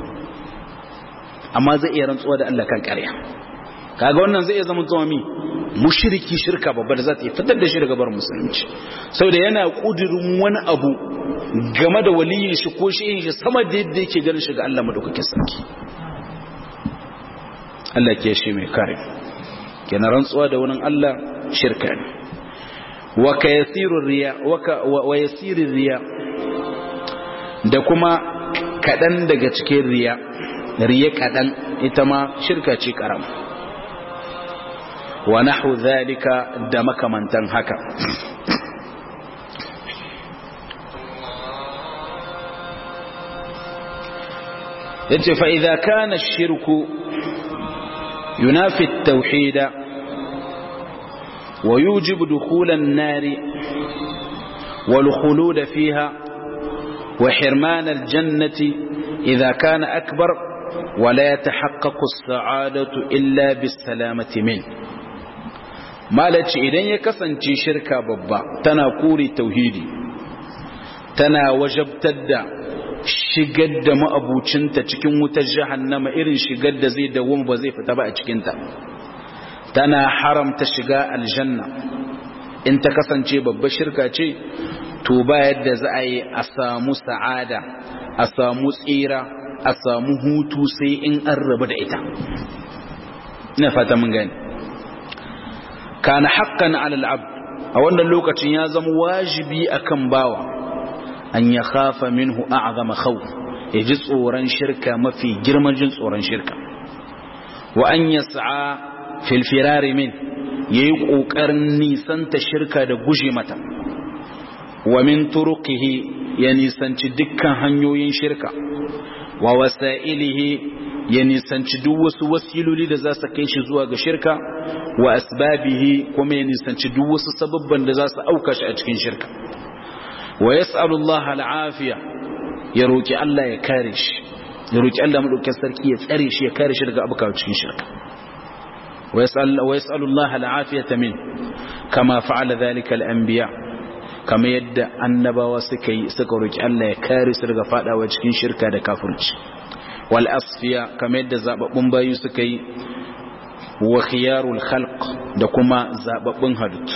amma zai iya rantsuwa da Allah kan ƙarya kaga wannan zai iya zama zuwa mi mushriki shirka babba da za ta yi fitar da shi daga bar musulunci saboda yana kudirin wani abu game da waliyin shi ko shi shi sama da yadda yake ganin shi ga Allah madaukakin sarki Allah ke shi mai kare kenan rantsuwa da wani Allah shirka ne wa ka yasiru riya wa yasiru riya da kuma kadan daga cikin riya riya kadan ita ma shirka ce karama wa nahu zalika da makamantan haka yace fa idza kana ash-shirku yunafi at-tauhid wa yujibu dukhul an-nar wal khulud fiha wa hirman al-jannati idza kana akbar ولا يتحقق السعادة إلا بالسلامة منه malaci idan ya kasance shirka babba tana kore tauhidi tana wajabtar da shigar da ma'abucinta cikin wutar jahannama irin shigar da zai dawo ba zai fita ba a cikinta tana haramta shiga aljanna in ta kasance babba shirka ce to ba yadda za a yi a samu sa'ada a samu tsira a samu hutu sai in an rabu da ita ina fata mun gani kana haqqan 'ala al-'abd a wannan lokacin ya zama wajibi akan bawa an ya khafa minhu a'zama khawf ya ji tsoron shirka mafi girman jin tsoron shirka wa an yas'a fil firari min yayi kokarin nisanta shirka da guje mata wa min turuqihi ya nisanci dukkan hanyoyin shirka wa wasa'ilihi ya nisanci duk wasu wasiloli da za su kai shi zuwa ga shirka wa asbabihi kuma ya nisanci duk wasu sababban da za su auka shi a cikin shirka wa yas'alullah al'afiya ya roki Allah ya kare shi ya roki Allah madaukakin sarki ya tsare shi ya kare shi daga abuka cikin shirka wa yas'al wa yas'alullah al'afiyata min kama fa'ala dhalika al'anbiya kama yadda annabawa suka yi suka roki Allah ya kare su daga fadawa cikin shirka da kafirci wal asfiya kama yadda zababbun bayu suka yi wa khiyarul khalq da kuma zababbun halittu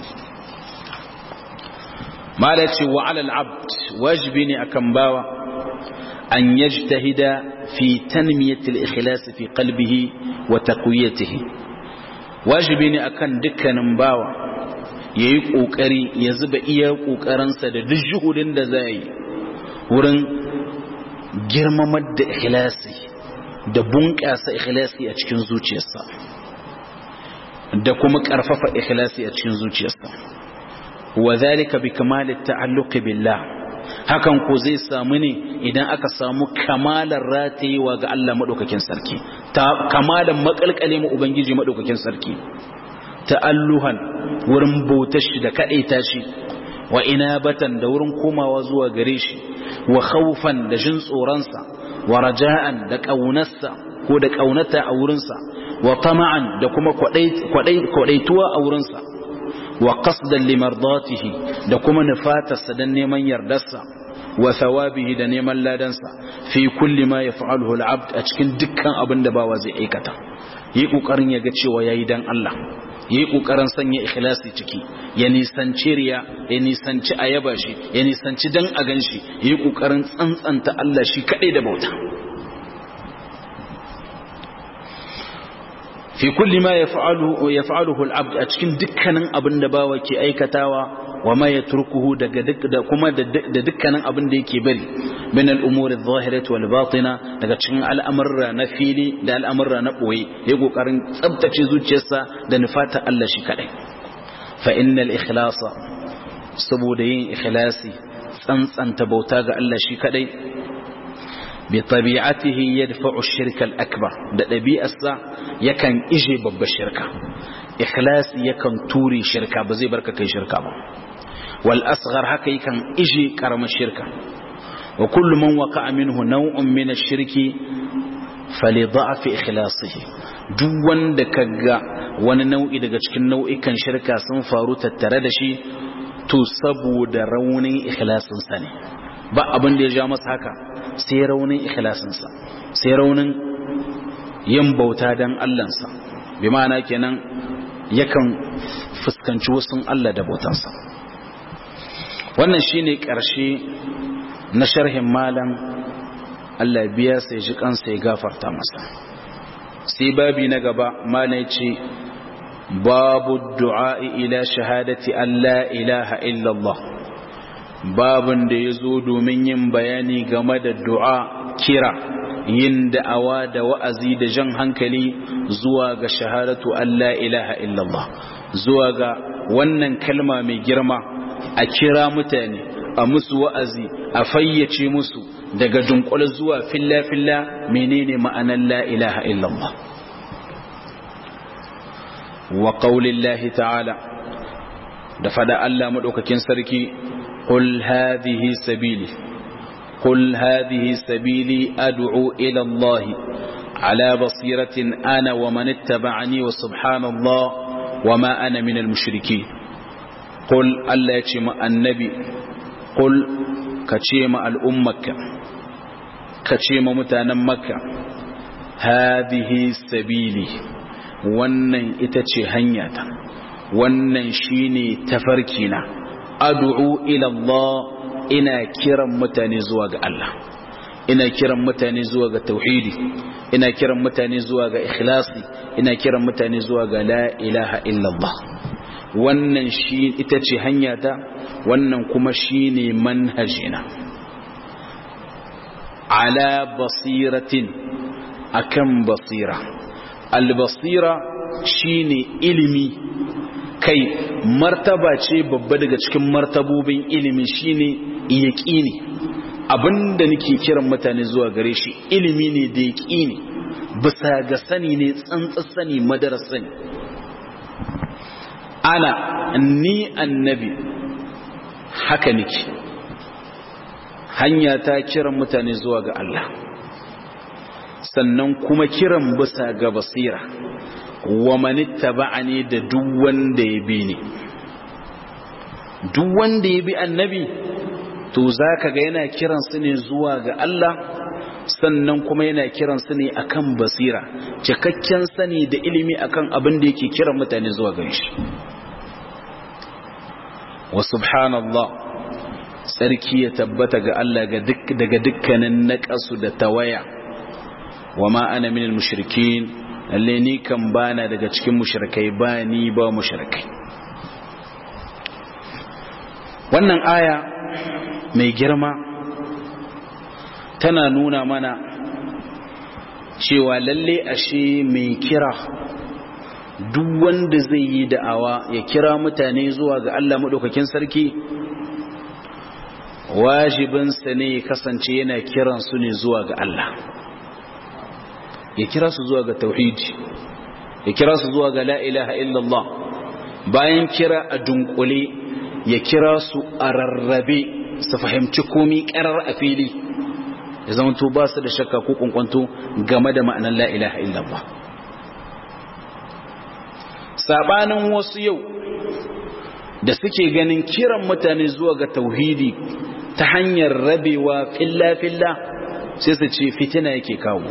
malaci wa alal abd wajibi ne akan bawa an yajtahida fi tanmiyatil ikhlas fi qalbihi wa taqwiyatihi wajibi ne akan dukkanin bawa yayi kokari ya zuba iya kokarinsa da duk juhudin da zai yi wurin girmamar da ikhlasi da bunƙasa ikhlasi a cikin zuciyarsa da kuma ƙarfafa ikhlasi a cikin zuciyarsa wa zalika bi kamal ta'alluq billah hakan ko zai samu ne idan aka samu kamalar ratayewa ga Allah madaukakin sarki ta kamalan makalkale mu ubangiji madaukakin sarki ta'alluhan wurin bautar shi da kadaita shi wa inabatan da wurin komawa zuwa gare shi wa khawfan da jin tsoronsa wa raja'an da kaunarsa ko da kaunata a wurinsa wa tama'an da kuma kwadaituwa a wurinsa wa qasdan limardatihi da kuma nufatarsa dan neman yardarsa wa thawabihi da neman ladansa fi kulli ma yaf'aluhu al-'abd a cikin dukkan abin da bawa zai aikata yi kokarin ya ga cewa yayi dan Allah yi kokarin sanya ikhlasi ciki ya nisanci riya ya nisanci ayaba shi ya nisanci dan a ganshi yi kokarin tsantsanta Allah shi kadai da bauta fi kulli ma yaf'aluhu yaf'aluhu al-'abd a cikin dukkanin abin da bawa ke aikatawa wa ma yatrukuhu daga da kuma da dukkanin abin da yake bari min al-umuri adh-dhahirati wal batina daga cikin al'amurra na fili da al'amurra na boye ya kokarin tsabtace zuciyarsa da nufata Allah shi kadai fa innal ikhlasa saboda yin ikhlasi tsantsanta bauta ga Allah shi kadai bi tabi'atihi yadfa'u ash-shirka al-akbar da dabi'arsa yakan ije babbar shirka ikhlasi yakan ture shirka ba zai barka kai shirka ba wal asghar haka yakan ije karamar shirka wa kullu man waqa'a minhu naw'un min ash-shirki fali da'afi ikhlasihi duk wanda kaga wani nau'i daga cikin nau'ikan shirka sun faru tattare da shi to saboda raunin ikhlasinsa ne ba abin da ya ja masa haka sai raunin ikhlasinsa sai raunin yin bauta dan Allahnsa bi ma'ana kenan yakan fuskanci wasu Allah da bautansa wannan shine ƙarshe na sharhin malam Allah biya sai ji kansa ya gafarta masa sai babi na gaba malam ce babu du'a ila shahadati an la ilaha illallah babun da ya zo domin yin bayani game da du'a kira yin da'awa da wa'azi da jan hankali zuwa ga shahadatu an la ilaha illallah zuwa ga wannan kalma mai girma a kira mutane a musu wa'azi a fayyace musu daga dunkule zuwa filla-filla menene ma'anar la ilaha illallah wa qaulillahi ta'ala da fada Allah madaukakin sarki qul hadhihi sabili qul hadhihi sabili ad'u ila Allah ala basiratin ana wa man ittaba'ani wa subhanallah wa ma ana minal mushrikeen qul Allah ya ce ma annabi qul ka ce ma al'ummarka ka ce ma mutanen makka hadhihi sabili wannan ita ce hanyata wannan shine tafarkina ad'u ila Allah ina kiran mutane zuwa ga Allah ina kiran mutane zuwa ga tauhidi ina kiran mutane zuwa ga ikhlasi ina kiran mutane zuwa ga la ilaha illallah wannan shi ita ce hanyata wannan kuma shine manhajina ala basiratin akan basira albasira shine ilimi kai martaba ce babba daga cikin martabobin ilimi shine yaqini abinda nake kiran mutane zuwa gare shi ilimi ne da yaqini bisa ga sani ne tsantsar sani madarar sani ana ni annabi haka nake hanya ta kiran mutane zuwa ga Allah sannan kuma kiran bisa ga basira wa manitta ba'ani da duk wanda ya bi ni duk wanda ya bi annabi to zaka ga yana kiran su ne zuwa ga Allah sannan kuma yana kiran su ne akan basira cikakken sani da ilimi akan abin da yake kiran mutane zuwa gare shi wa subhanallah sarki ya tabbata ga Allah daga dukkanin naƙasu da tawaya wa ma ana minal mushrikin lalle ni kan bana daga cikin mushrikai ba ni ba mushrikai wannan aya mai girma tana nuna mana cewa lalle ashe mai kira duk wanda zai yi da'awa ya kira mutane zuwa ga Allah maɗaukakin sarki wajibinsa ne ya kasance yana kiran su ne zuwa ga Allah ya kira su zuwa ga tauhidi ya kira su zuwa ga la ilaha illallah bayan kira a dunkule ya kira su a rarrabe su fahimci komi karar a fili ya zama to ba su da shakka ko kunkwanto game da ma'anar la ilaha illallah sabanin wasu yau da suke ganin kiran mutane zuwa ga tauhidi ta hanyar rabewa filla-filla sai su ce fitina yake kawowa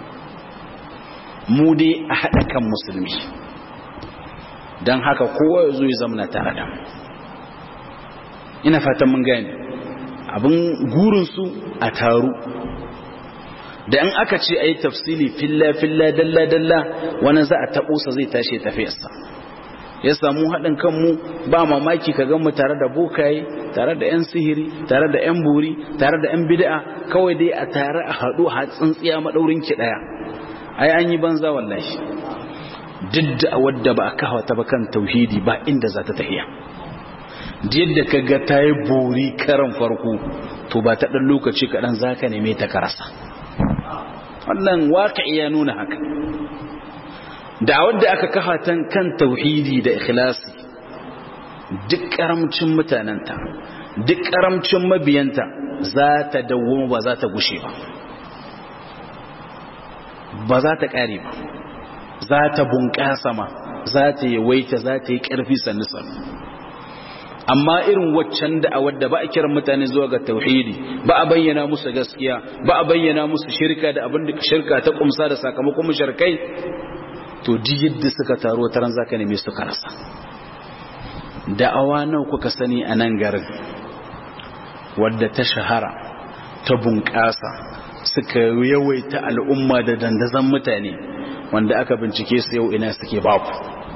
mu dai a haɗa kan musulmi don haka kowa ya zo ya zamana tare da ina fatan mun gani abin gurinsu a taru da in aka ce a yi tafsili filla-filla dalla-dalla wani za a taɓosa zai tashi tafiyarsa ya samu haɗin kanmu ba mamaki ka mu tare da bokaye tare da 'yan sihiri tare da 'yan buri tare da 'yan bid'a kawai dai a tare a haɗu a tsintsiya maɗaurin ki ɗaya ai an yi banza wallahi duk da wadda ba a kawo ta ba kan tauhidi ba inda za ta tafiya yadda ka ga ta yi bori karan farko to ba ta ɗan lokaci kaɗan za ka neme ta karasa wannan waka iya nuna haka da wadda aka kafa ta kan tauhidi da ikhlasi duk karamcin mutanenta duk karamcin mabiyanta za ta dawo ba za ta gushe ba ba za ta ƙare ba za ta bunƙasa ma za ta yi waita za ta yi ƙarfi sannu sannu amma irin waccan da'awar da ba a kiran mutane zuwa ga tauhidi ba a bayyana musu gaskiya ba a bayyana musu shirka da abin da shirka ta kumsa da sakamakon mushrikai to di yadda suka taro ta ran zaka neme suka rasa da'awa nawa kuka sani a nan garin wadda ta shahara ta bunƙasa suka yawaita al'umma da dandazon mutane wanda aka bincike su yau ina suke baku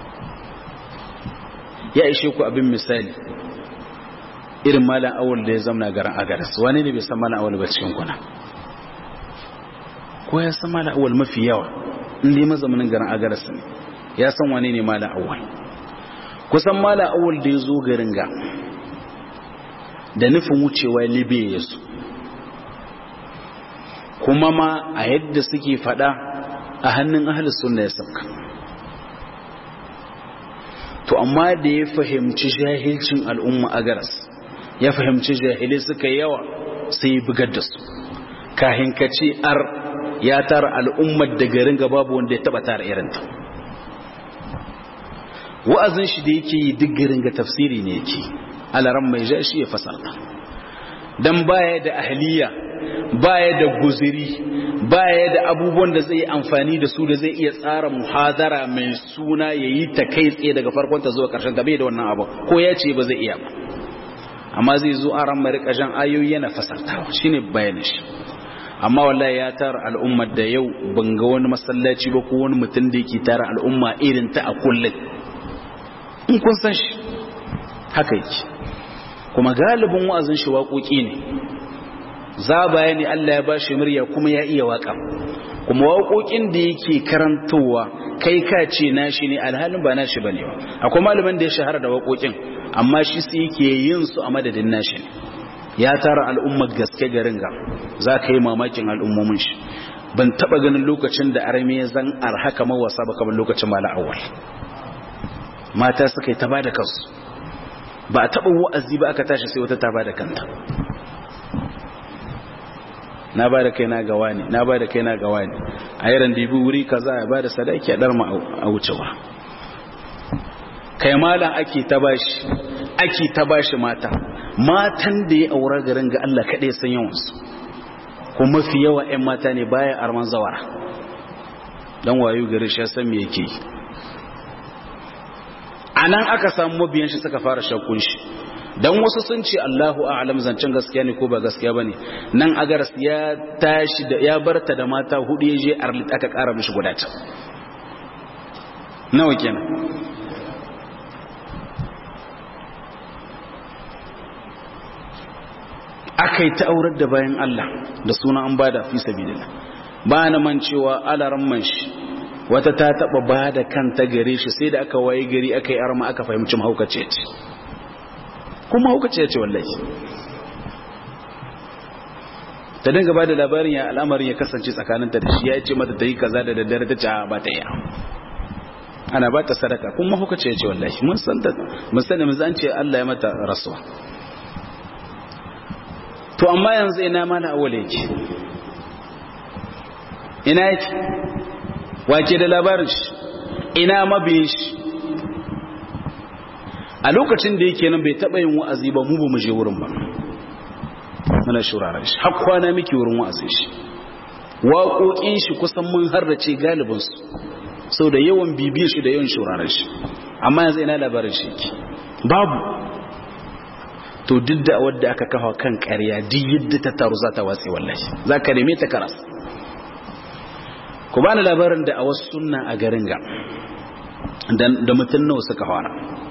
ya ishe ku abin misali irin malam awul da ya zamna garin agaras wani ne bai san malam awul ba cikin kuna ko ya san malam awul mafi yawa inda ya mazamanin garin agaras ne ya san wani ne malam awul kusan malam awul da ya zo garin ga da nufin wucewa libya ya su kuma ma a yadda suke fada a hannun ahalus sunna ya sauka to amma da ya fahimci jahilcin al'umma a garas ya fahimci jahilai suka yawa sai ya bugar da su kahin ka ce ar ya tara al'ummar da garin ga babu wanda ya taba tara irinta wa'azin shi da yake yi duk garin ga tafsiri ne yake alaran mai ja shi ya fasarta dan baya da ahliya baya da guziri baya da abubuwan da zai amfani da su da zai iya tsara muhadara mai suna yayi ta kai tsaye daga farkon ta zuwa karshen ta bai da wannan abu ko ya ce ba zai iya ba amma zai zo a ran marika jan ayoyi yana fasartawa shine bayanin shi amma wallahi ya tara al'ummar da yau ban ga wani masallaci ba ko wani mutum da yake tara al'umma irin ta a kullum in kun san shi haka yake kuma galibin wa'azin shi waƙoƙi ne za baya ne Allah ya ba shi murya kuma ya iya waƙa kuma waƙoƙin da yake karantowa kai ka ce nashi ne alhalin ba nashi bane ba akwai malaman da ya shahara da waƙoƙin amma shi sai yake yin su a madadin nashi ne ya tara al'ummar gaske garin ga za ka yi mamakin al'ummomin shi ban taɓa ganin lokacin da arme zan arhaka mawasa ba kamar lokacin mala awal mata suka yi ta ba da kansu ba a taɓa wa'azi ba aka tashi sai wata ta ba da kanta na ba da kai na gawa ne na ba da kai na gawa ne a yaran dibi wuri kaza ya ba da sadaki a darma a wucewa kai malam ake ta bashi ake ta bashi mata matan da ya aura garin ga Allah kaɗai san yawansu kuma mafi yawa 'yan mata ne baya arman zawara don wayo gari shi san me yake a nan aka samu mabiyan shi suka fara shakkun shi don wasu sun ce Allahu a'lam zancen gaskiya ne ko ba gaskiya bane nan agaras ya tashi da ya barta da mata hudu ya je arlit aka kara mishi guda ta nawa kenan aka yi ta aurar da bayan Allah da suna an bada fi sabilillah ba na man cewa alaran man shi wata ta taba bada kanta gare shi sai da aka waye gari aka yi arma aka fahimci mahaukaci ce kuma mahaukaci ce wallahi ta dinga ba da labarin ya al'amarin ya kasance tsakaninta da shi ya ce mata ta yi kaza da daddare ta ce a ba ta yi ana ba ta sadaka kuma mahaukaci ce wallahi mun san ta mun sani mun zan ce Allah ya mata rasuwa to amma yanzu ina mana awale yake ina yake wake da labarin shi ina mabiyin shi a lokacin da yake nan bai taɓa yin wa'azi ba mu ba mu je wurin ba muna shuraren shi har kwana miki wurin wa'azin shi waƙoƙin shi kusan mun harrace galibinsu sau da yawan bibiyar shi da yawan shuraren shi amma yanzu ina labarin shi yake babu to duk da wadda aka kafa kan ƙarya duk yadda ta taru za ta watsi wallahi za ka neme ta karas ku bani labarin da a wasu sunna a garin ga da mutum nawa suka fara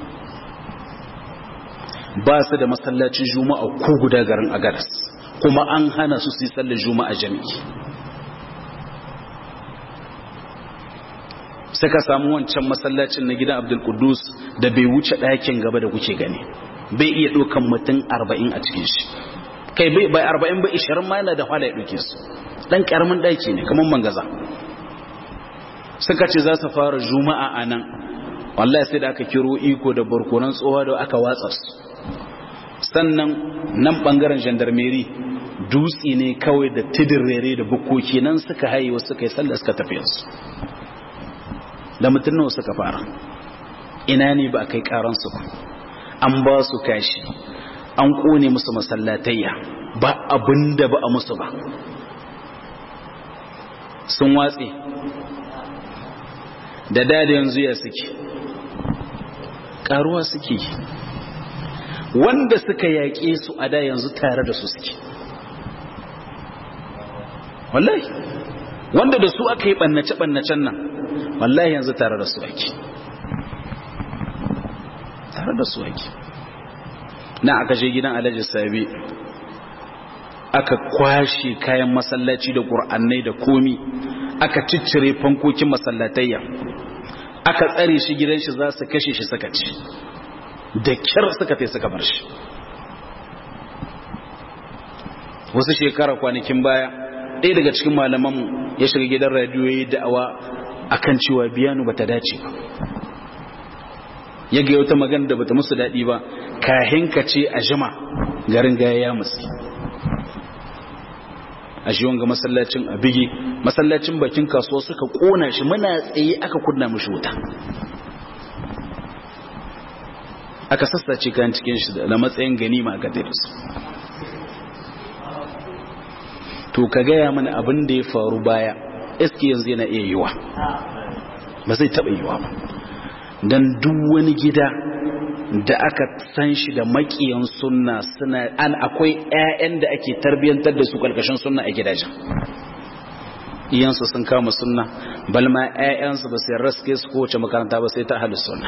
ba su da masallacin juma'a ko guda garin a garas kuma an hana su su yi sallar juma'a jami'i suka samu wancan masallacin na gidan abdul kudus da bai wuce ɗakin gaba da kuke gani bai iya ɗaukan mutum arba'in a cikin shi kai bai arba'in ba ishirin ma yana da hwala ya ɗauke su ɗan ƙaramin ɗaki ne kamar mangaza suka ce za su fara juma'a a nan wallahi sai da aka kiro iko da barkonan tsohuwa da aka watsa su sannan nan ɓangaren gendarmeri dutse ne kawai da tidirere da bukoki nan suka haye wasu suka yi sallah suka tafi yansu da mutum nawa suka fara ina ne ba a kai karansu ba an ba su kashi an kone musu masallatayya ba abin da ba a musu ba sun watse da da yanzu ya suke karuwa suke wanda suka yaƙe su a da yanzu tare da su suke wallahi wanda da su aka yi ɓannace-ɓannacen nan wallahi yanzu tare da su ake tare da su ake na aka je gidan alhaji sabi aka kwashe kayan masallaci da ƙur'annai da komi aka ciccire fankokin masallatayya aka tsare shi gidan shi za su kashe shi suka ci da kyar suka tai suka bar shi wasu shekara kwanakin baya ɗaya daga cikin malamanmu ya shiga gidan radiyo ya yi da'awa akan cewa biyanu bata dace ba ya ga wata magana da bata musu daɗi ba kahin ka ce a jima garin gaya ya musu a shi wanga masallacin a bigi masallacin bakin kasuwa suka kona shi muna tsaye aka kunna mashi wuta aka sassace kayan cikin shi da matsayin ganima aka tafi su to ka gaya mana abin da ya faru baya iski yanzu yana iya yiwa ba zai taɓa yiwa ba don duk wani gida da aka san shi da makiyan sunna suna an akwai 'ya'yan da ake tarbiyyantar da su karkashin sunna a gidajen iyansu sun kama sunna balma 'ya'yansu ba sai raske su kowace makaranta ba sai ta halin sunna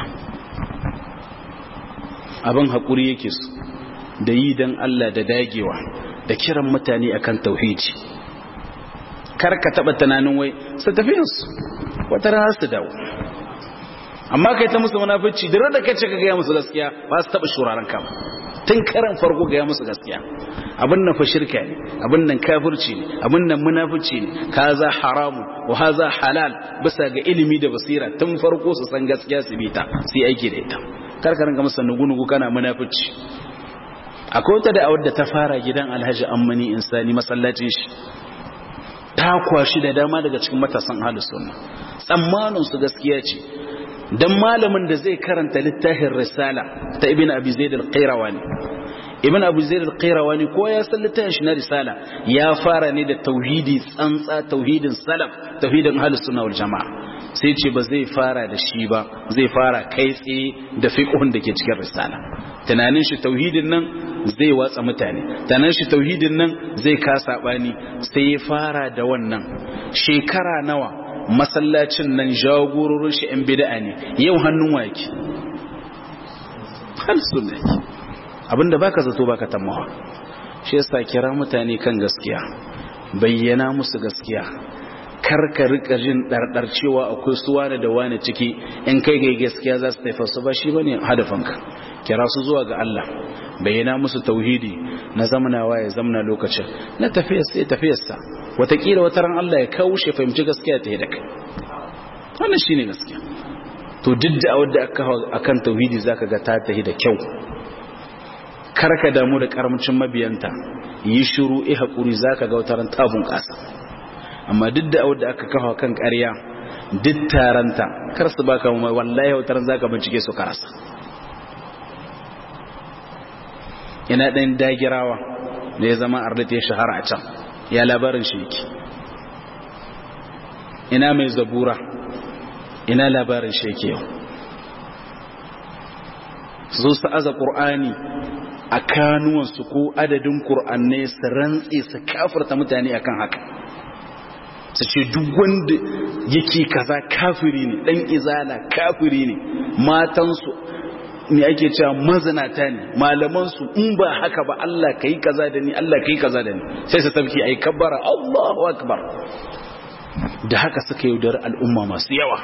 abin haƙuri yake su da yi don Allah da dagewa da kiran mutane akan tauhidi kar ka taɓa tunanin wai su tafiyansu wata rana su dawo amma kai ta musu munafici da da kace ka ga musu gaskiya ba su taba shuraren ka tun karan farko ga musu gaskiya abin nan fa shirka ne abin nan kafirci ne abin nan munafici ne kaza haramu wa haza halal bisa ga ilimi da basira tun farko su san gaskiya su bi ta sai aiki da ita kar ka ringa musu nugu kana munafici akwai wata da'awar da ta fara gidan Alhaji Ammani Insani masallacin shi ta kwashi da dama daga cikin matasan ahlus sunna tsammanin su gaskiya ce dan malamin da zai karanta littafin risala ta ibn abi zaid al-qayrawani ibn abi zaid al-qayrawani ko ya san littafin shi na risala ya fara ne da tauhidi tsantsa tauhidin salaf tauhidin ahlus sunna wal jamaa sai ce ba zai fara da shi ba zai fara kai tsaye da fiqhun da ke cikin risala tunanin shi tauhidin nan zai watsa mutane tunanin shi tauhidin nan zai kasa bani sai ya fara da wannan shekara nawa masallacin nan jagororin shi ‘yan bida'a ne yau hannun wake halsu ne abinda baka zato baka tamawa shi yasa kira mutane kan gaskiya bayyana musu gaskiya karka rika jin ɗarɗar cewa akwai su wane da wane ciki in kai ga gaskiya za su taifa su ba shi bane hadafinka kira su zuwa ga Allah bayyana musu tauhidi na zamanawa ya zamana lokacin na tafiyarsa ya tafiyarsa watakila wata ran Allah ya kawo shi fahimci gaskiya ta yi da kai wannan shine gaskiya to duk da wadda aka akan tauhidi zaka ga ta tahi da kyau karka damu da karamcin mabiyanta yi shiru eh hakuri zaka ga wata ran ta bunƙasa amma duk da wadda aka kafa kan ƙarya duk taranta kar su baka mu wallahi wata ran zaka bincike su karasa ina ɗan dagirawa da ya zama ardata ya shahara a can ya labarin shi yake ina mai zabura ina labarin shi yake yau zo su aza ƙur'ani a kanuwansu ko adadin ƙur'annai su rantse su kafarta mutane akan haka su ce duk wanda yake kaza kafiri ne ɗan izala kafiri ne matansu me ake cewa mazinata ne malamansu in ba haka ba Allah ka yi kaza da ni Allah ka yi kaza da ni sai su tafki a yi kabbara Allahu akbar da haka suka yaudar al'umma masu yawa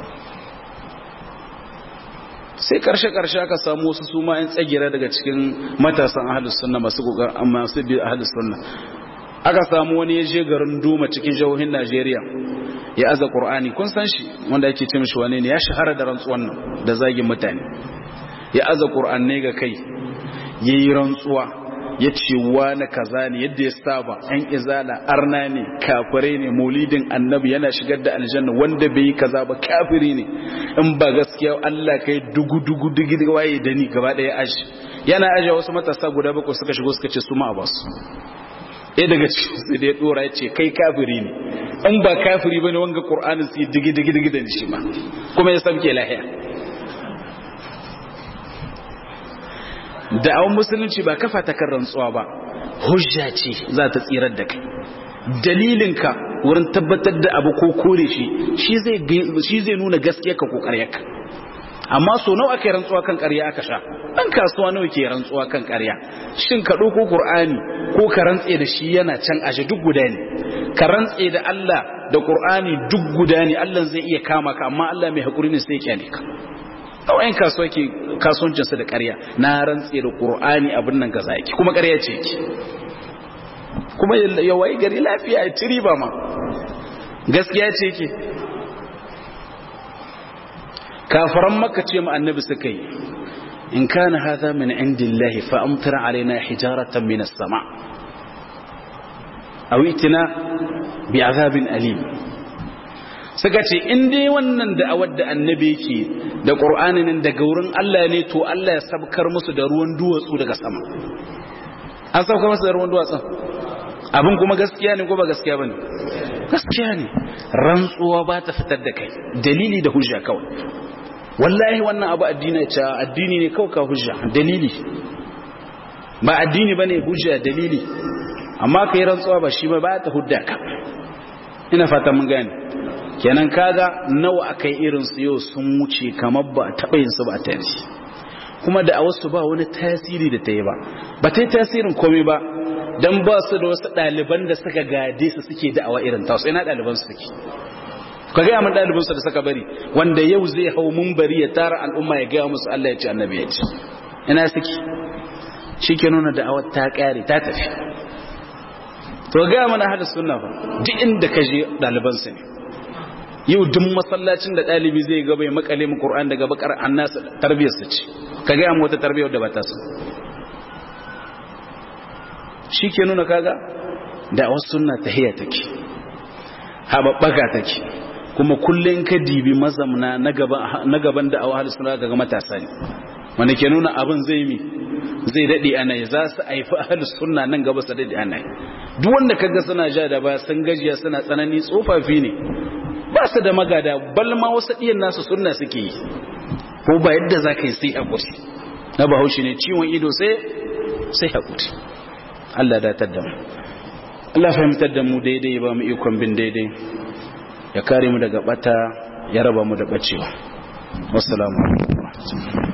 sai karshe-karshe aka samu wasu su ma 'yan tsagira daga cikin matasan ahalus sunna masu kokarin masu bi ahalus sunna aka samu wani ya je garin Duma cikin jihohin Najeriya ya aza Qur'ani kun san shi wanda ake ce mishi wane ne ya shahara da rantsuwan nan da zagin mutane ya aza ƙur'annai ga kai ya yi rantsuwa ya ce wani kaza ne yadda ya saba yan izala arna ne kafirai ne maulidin annabi yana shigar da aljanna wanda bai yi kaza ba kafiri ne in ba gaskiya Allah kai dugu dugu dugu waye da ni gaba daya aji yana aji wasu matasa guda bakwai suka shigo suka ce su ma ba su ɗaya daga cikin su da ya dora ya ce kai kafiri ne in ba kafiri bane wanga qur'anin su digi digi digi da shi ma kuma ya sabke lahiya da'awun musulunci ba kafa ta kan rantsuwa ba hujja ce za ta tsirar da kai dalilinka wurin tabbatar da abu ko kore shi shi zai nuna gaskiya ka ko ƙaryarka amma so nawa aka yi rantsuwa kan ƙarya aka sha ɗan kasuwa nawa ke rantsuwa kan ƙarya shin ka ɗauko ƙur'ani ko ka rantse da shi yana can ashe duk guda ne ka rantse da Allah da ƙur'ani duk guda ne Allah zai iya kama ka amma Allah mai haƙuri ne sai ya kyale ka kawai kasuwa ke kasuwancinsa da ƙarya na rantse da ƙur'ani abin nan gaza yake kuma ƙarya ce yake kuma ya wayi gari lafiya ya ci riba ma gaskiya ce yake kafaran maka ce ma annabi suka yi in kana hadha min indillahi fa amtir alaina hijaratan min as-sama aw itina bi azabin alim suka ce in dai wannan da'awar da annabi yake da qur'ani nan daga wurin Allah ne to Allah ya sabkar musu da ruwan duwatsu daga sama an sabkar musu da ruwan duwatsu abin kuma gaskiya ne ko ba gaskiya bane gaskiya ne rantsuwa ba ta fitar da kai dalili da hujja kawai wallahi wannan abu addini ce addini ne kawai ka hujja dalili ba addini bane hujja dalili amma kai rantsuwa ba shi ba ba ta hudda ka ina fata mun gane kenan kaga nawa akai irin su yau sun wuce kamar ba taɓa yin su ba ta yanzu kuma da a wasu ba wani tasiri da ta yi ba ba ta yi tasirin komai ba don ba su da wasu ɗaliban da suka gade su suke da'awa irin tasu ina ɗaliban su suke ka gaya min ɗaliban su da suka bari wanda yau zai hau bari ya tara al'umma ya gaya musu Allah ya ce annabi ya ce ina suke shi ke nuna da'awar ta ƙare ta tafi to gaya mana hada sunna ba duk inda ka je ɗaliban su ne yau duk masallacin da ɗalibi zai gaba ya makale mu Qur'an daga bakar annas tarbiyar su ce ka gaya mu wata tarbiyar da ba ta su shi ke nuna kaga da wasu suna tahiya take haɓaɓɓaka take kuma kullum ka dibi mazamna na gaban da awa suna daga matasa ne wanda ke nuna abin zai mi zai daɗe ana yi za su haifi ahalus suna nan gaba su daɗe ana yi duk wanda kaga suna ja da ba sun gajiya suna tsanani tsofaffi ne ba su da magada balma wasu ɗiyan nasu sunna suke yi ko ba yadda za ka yi sai haƙuri na bahaushe ne ciwon ido sai sai haƙuri Allah datar da mu Allah fahimtar da mu daidai ba mu ikon bin daidai ya kare mu daga bata ya raba mu da bacewa wassalamu alaikum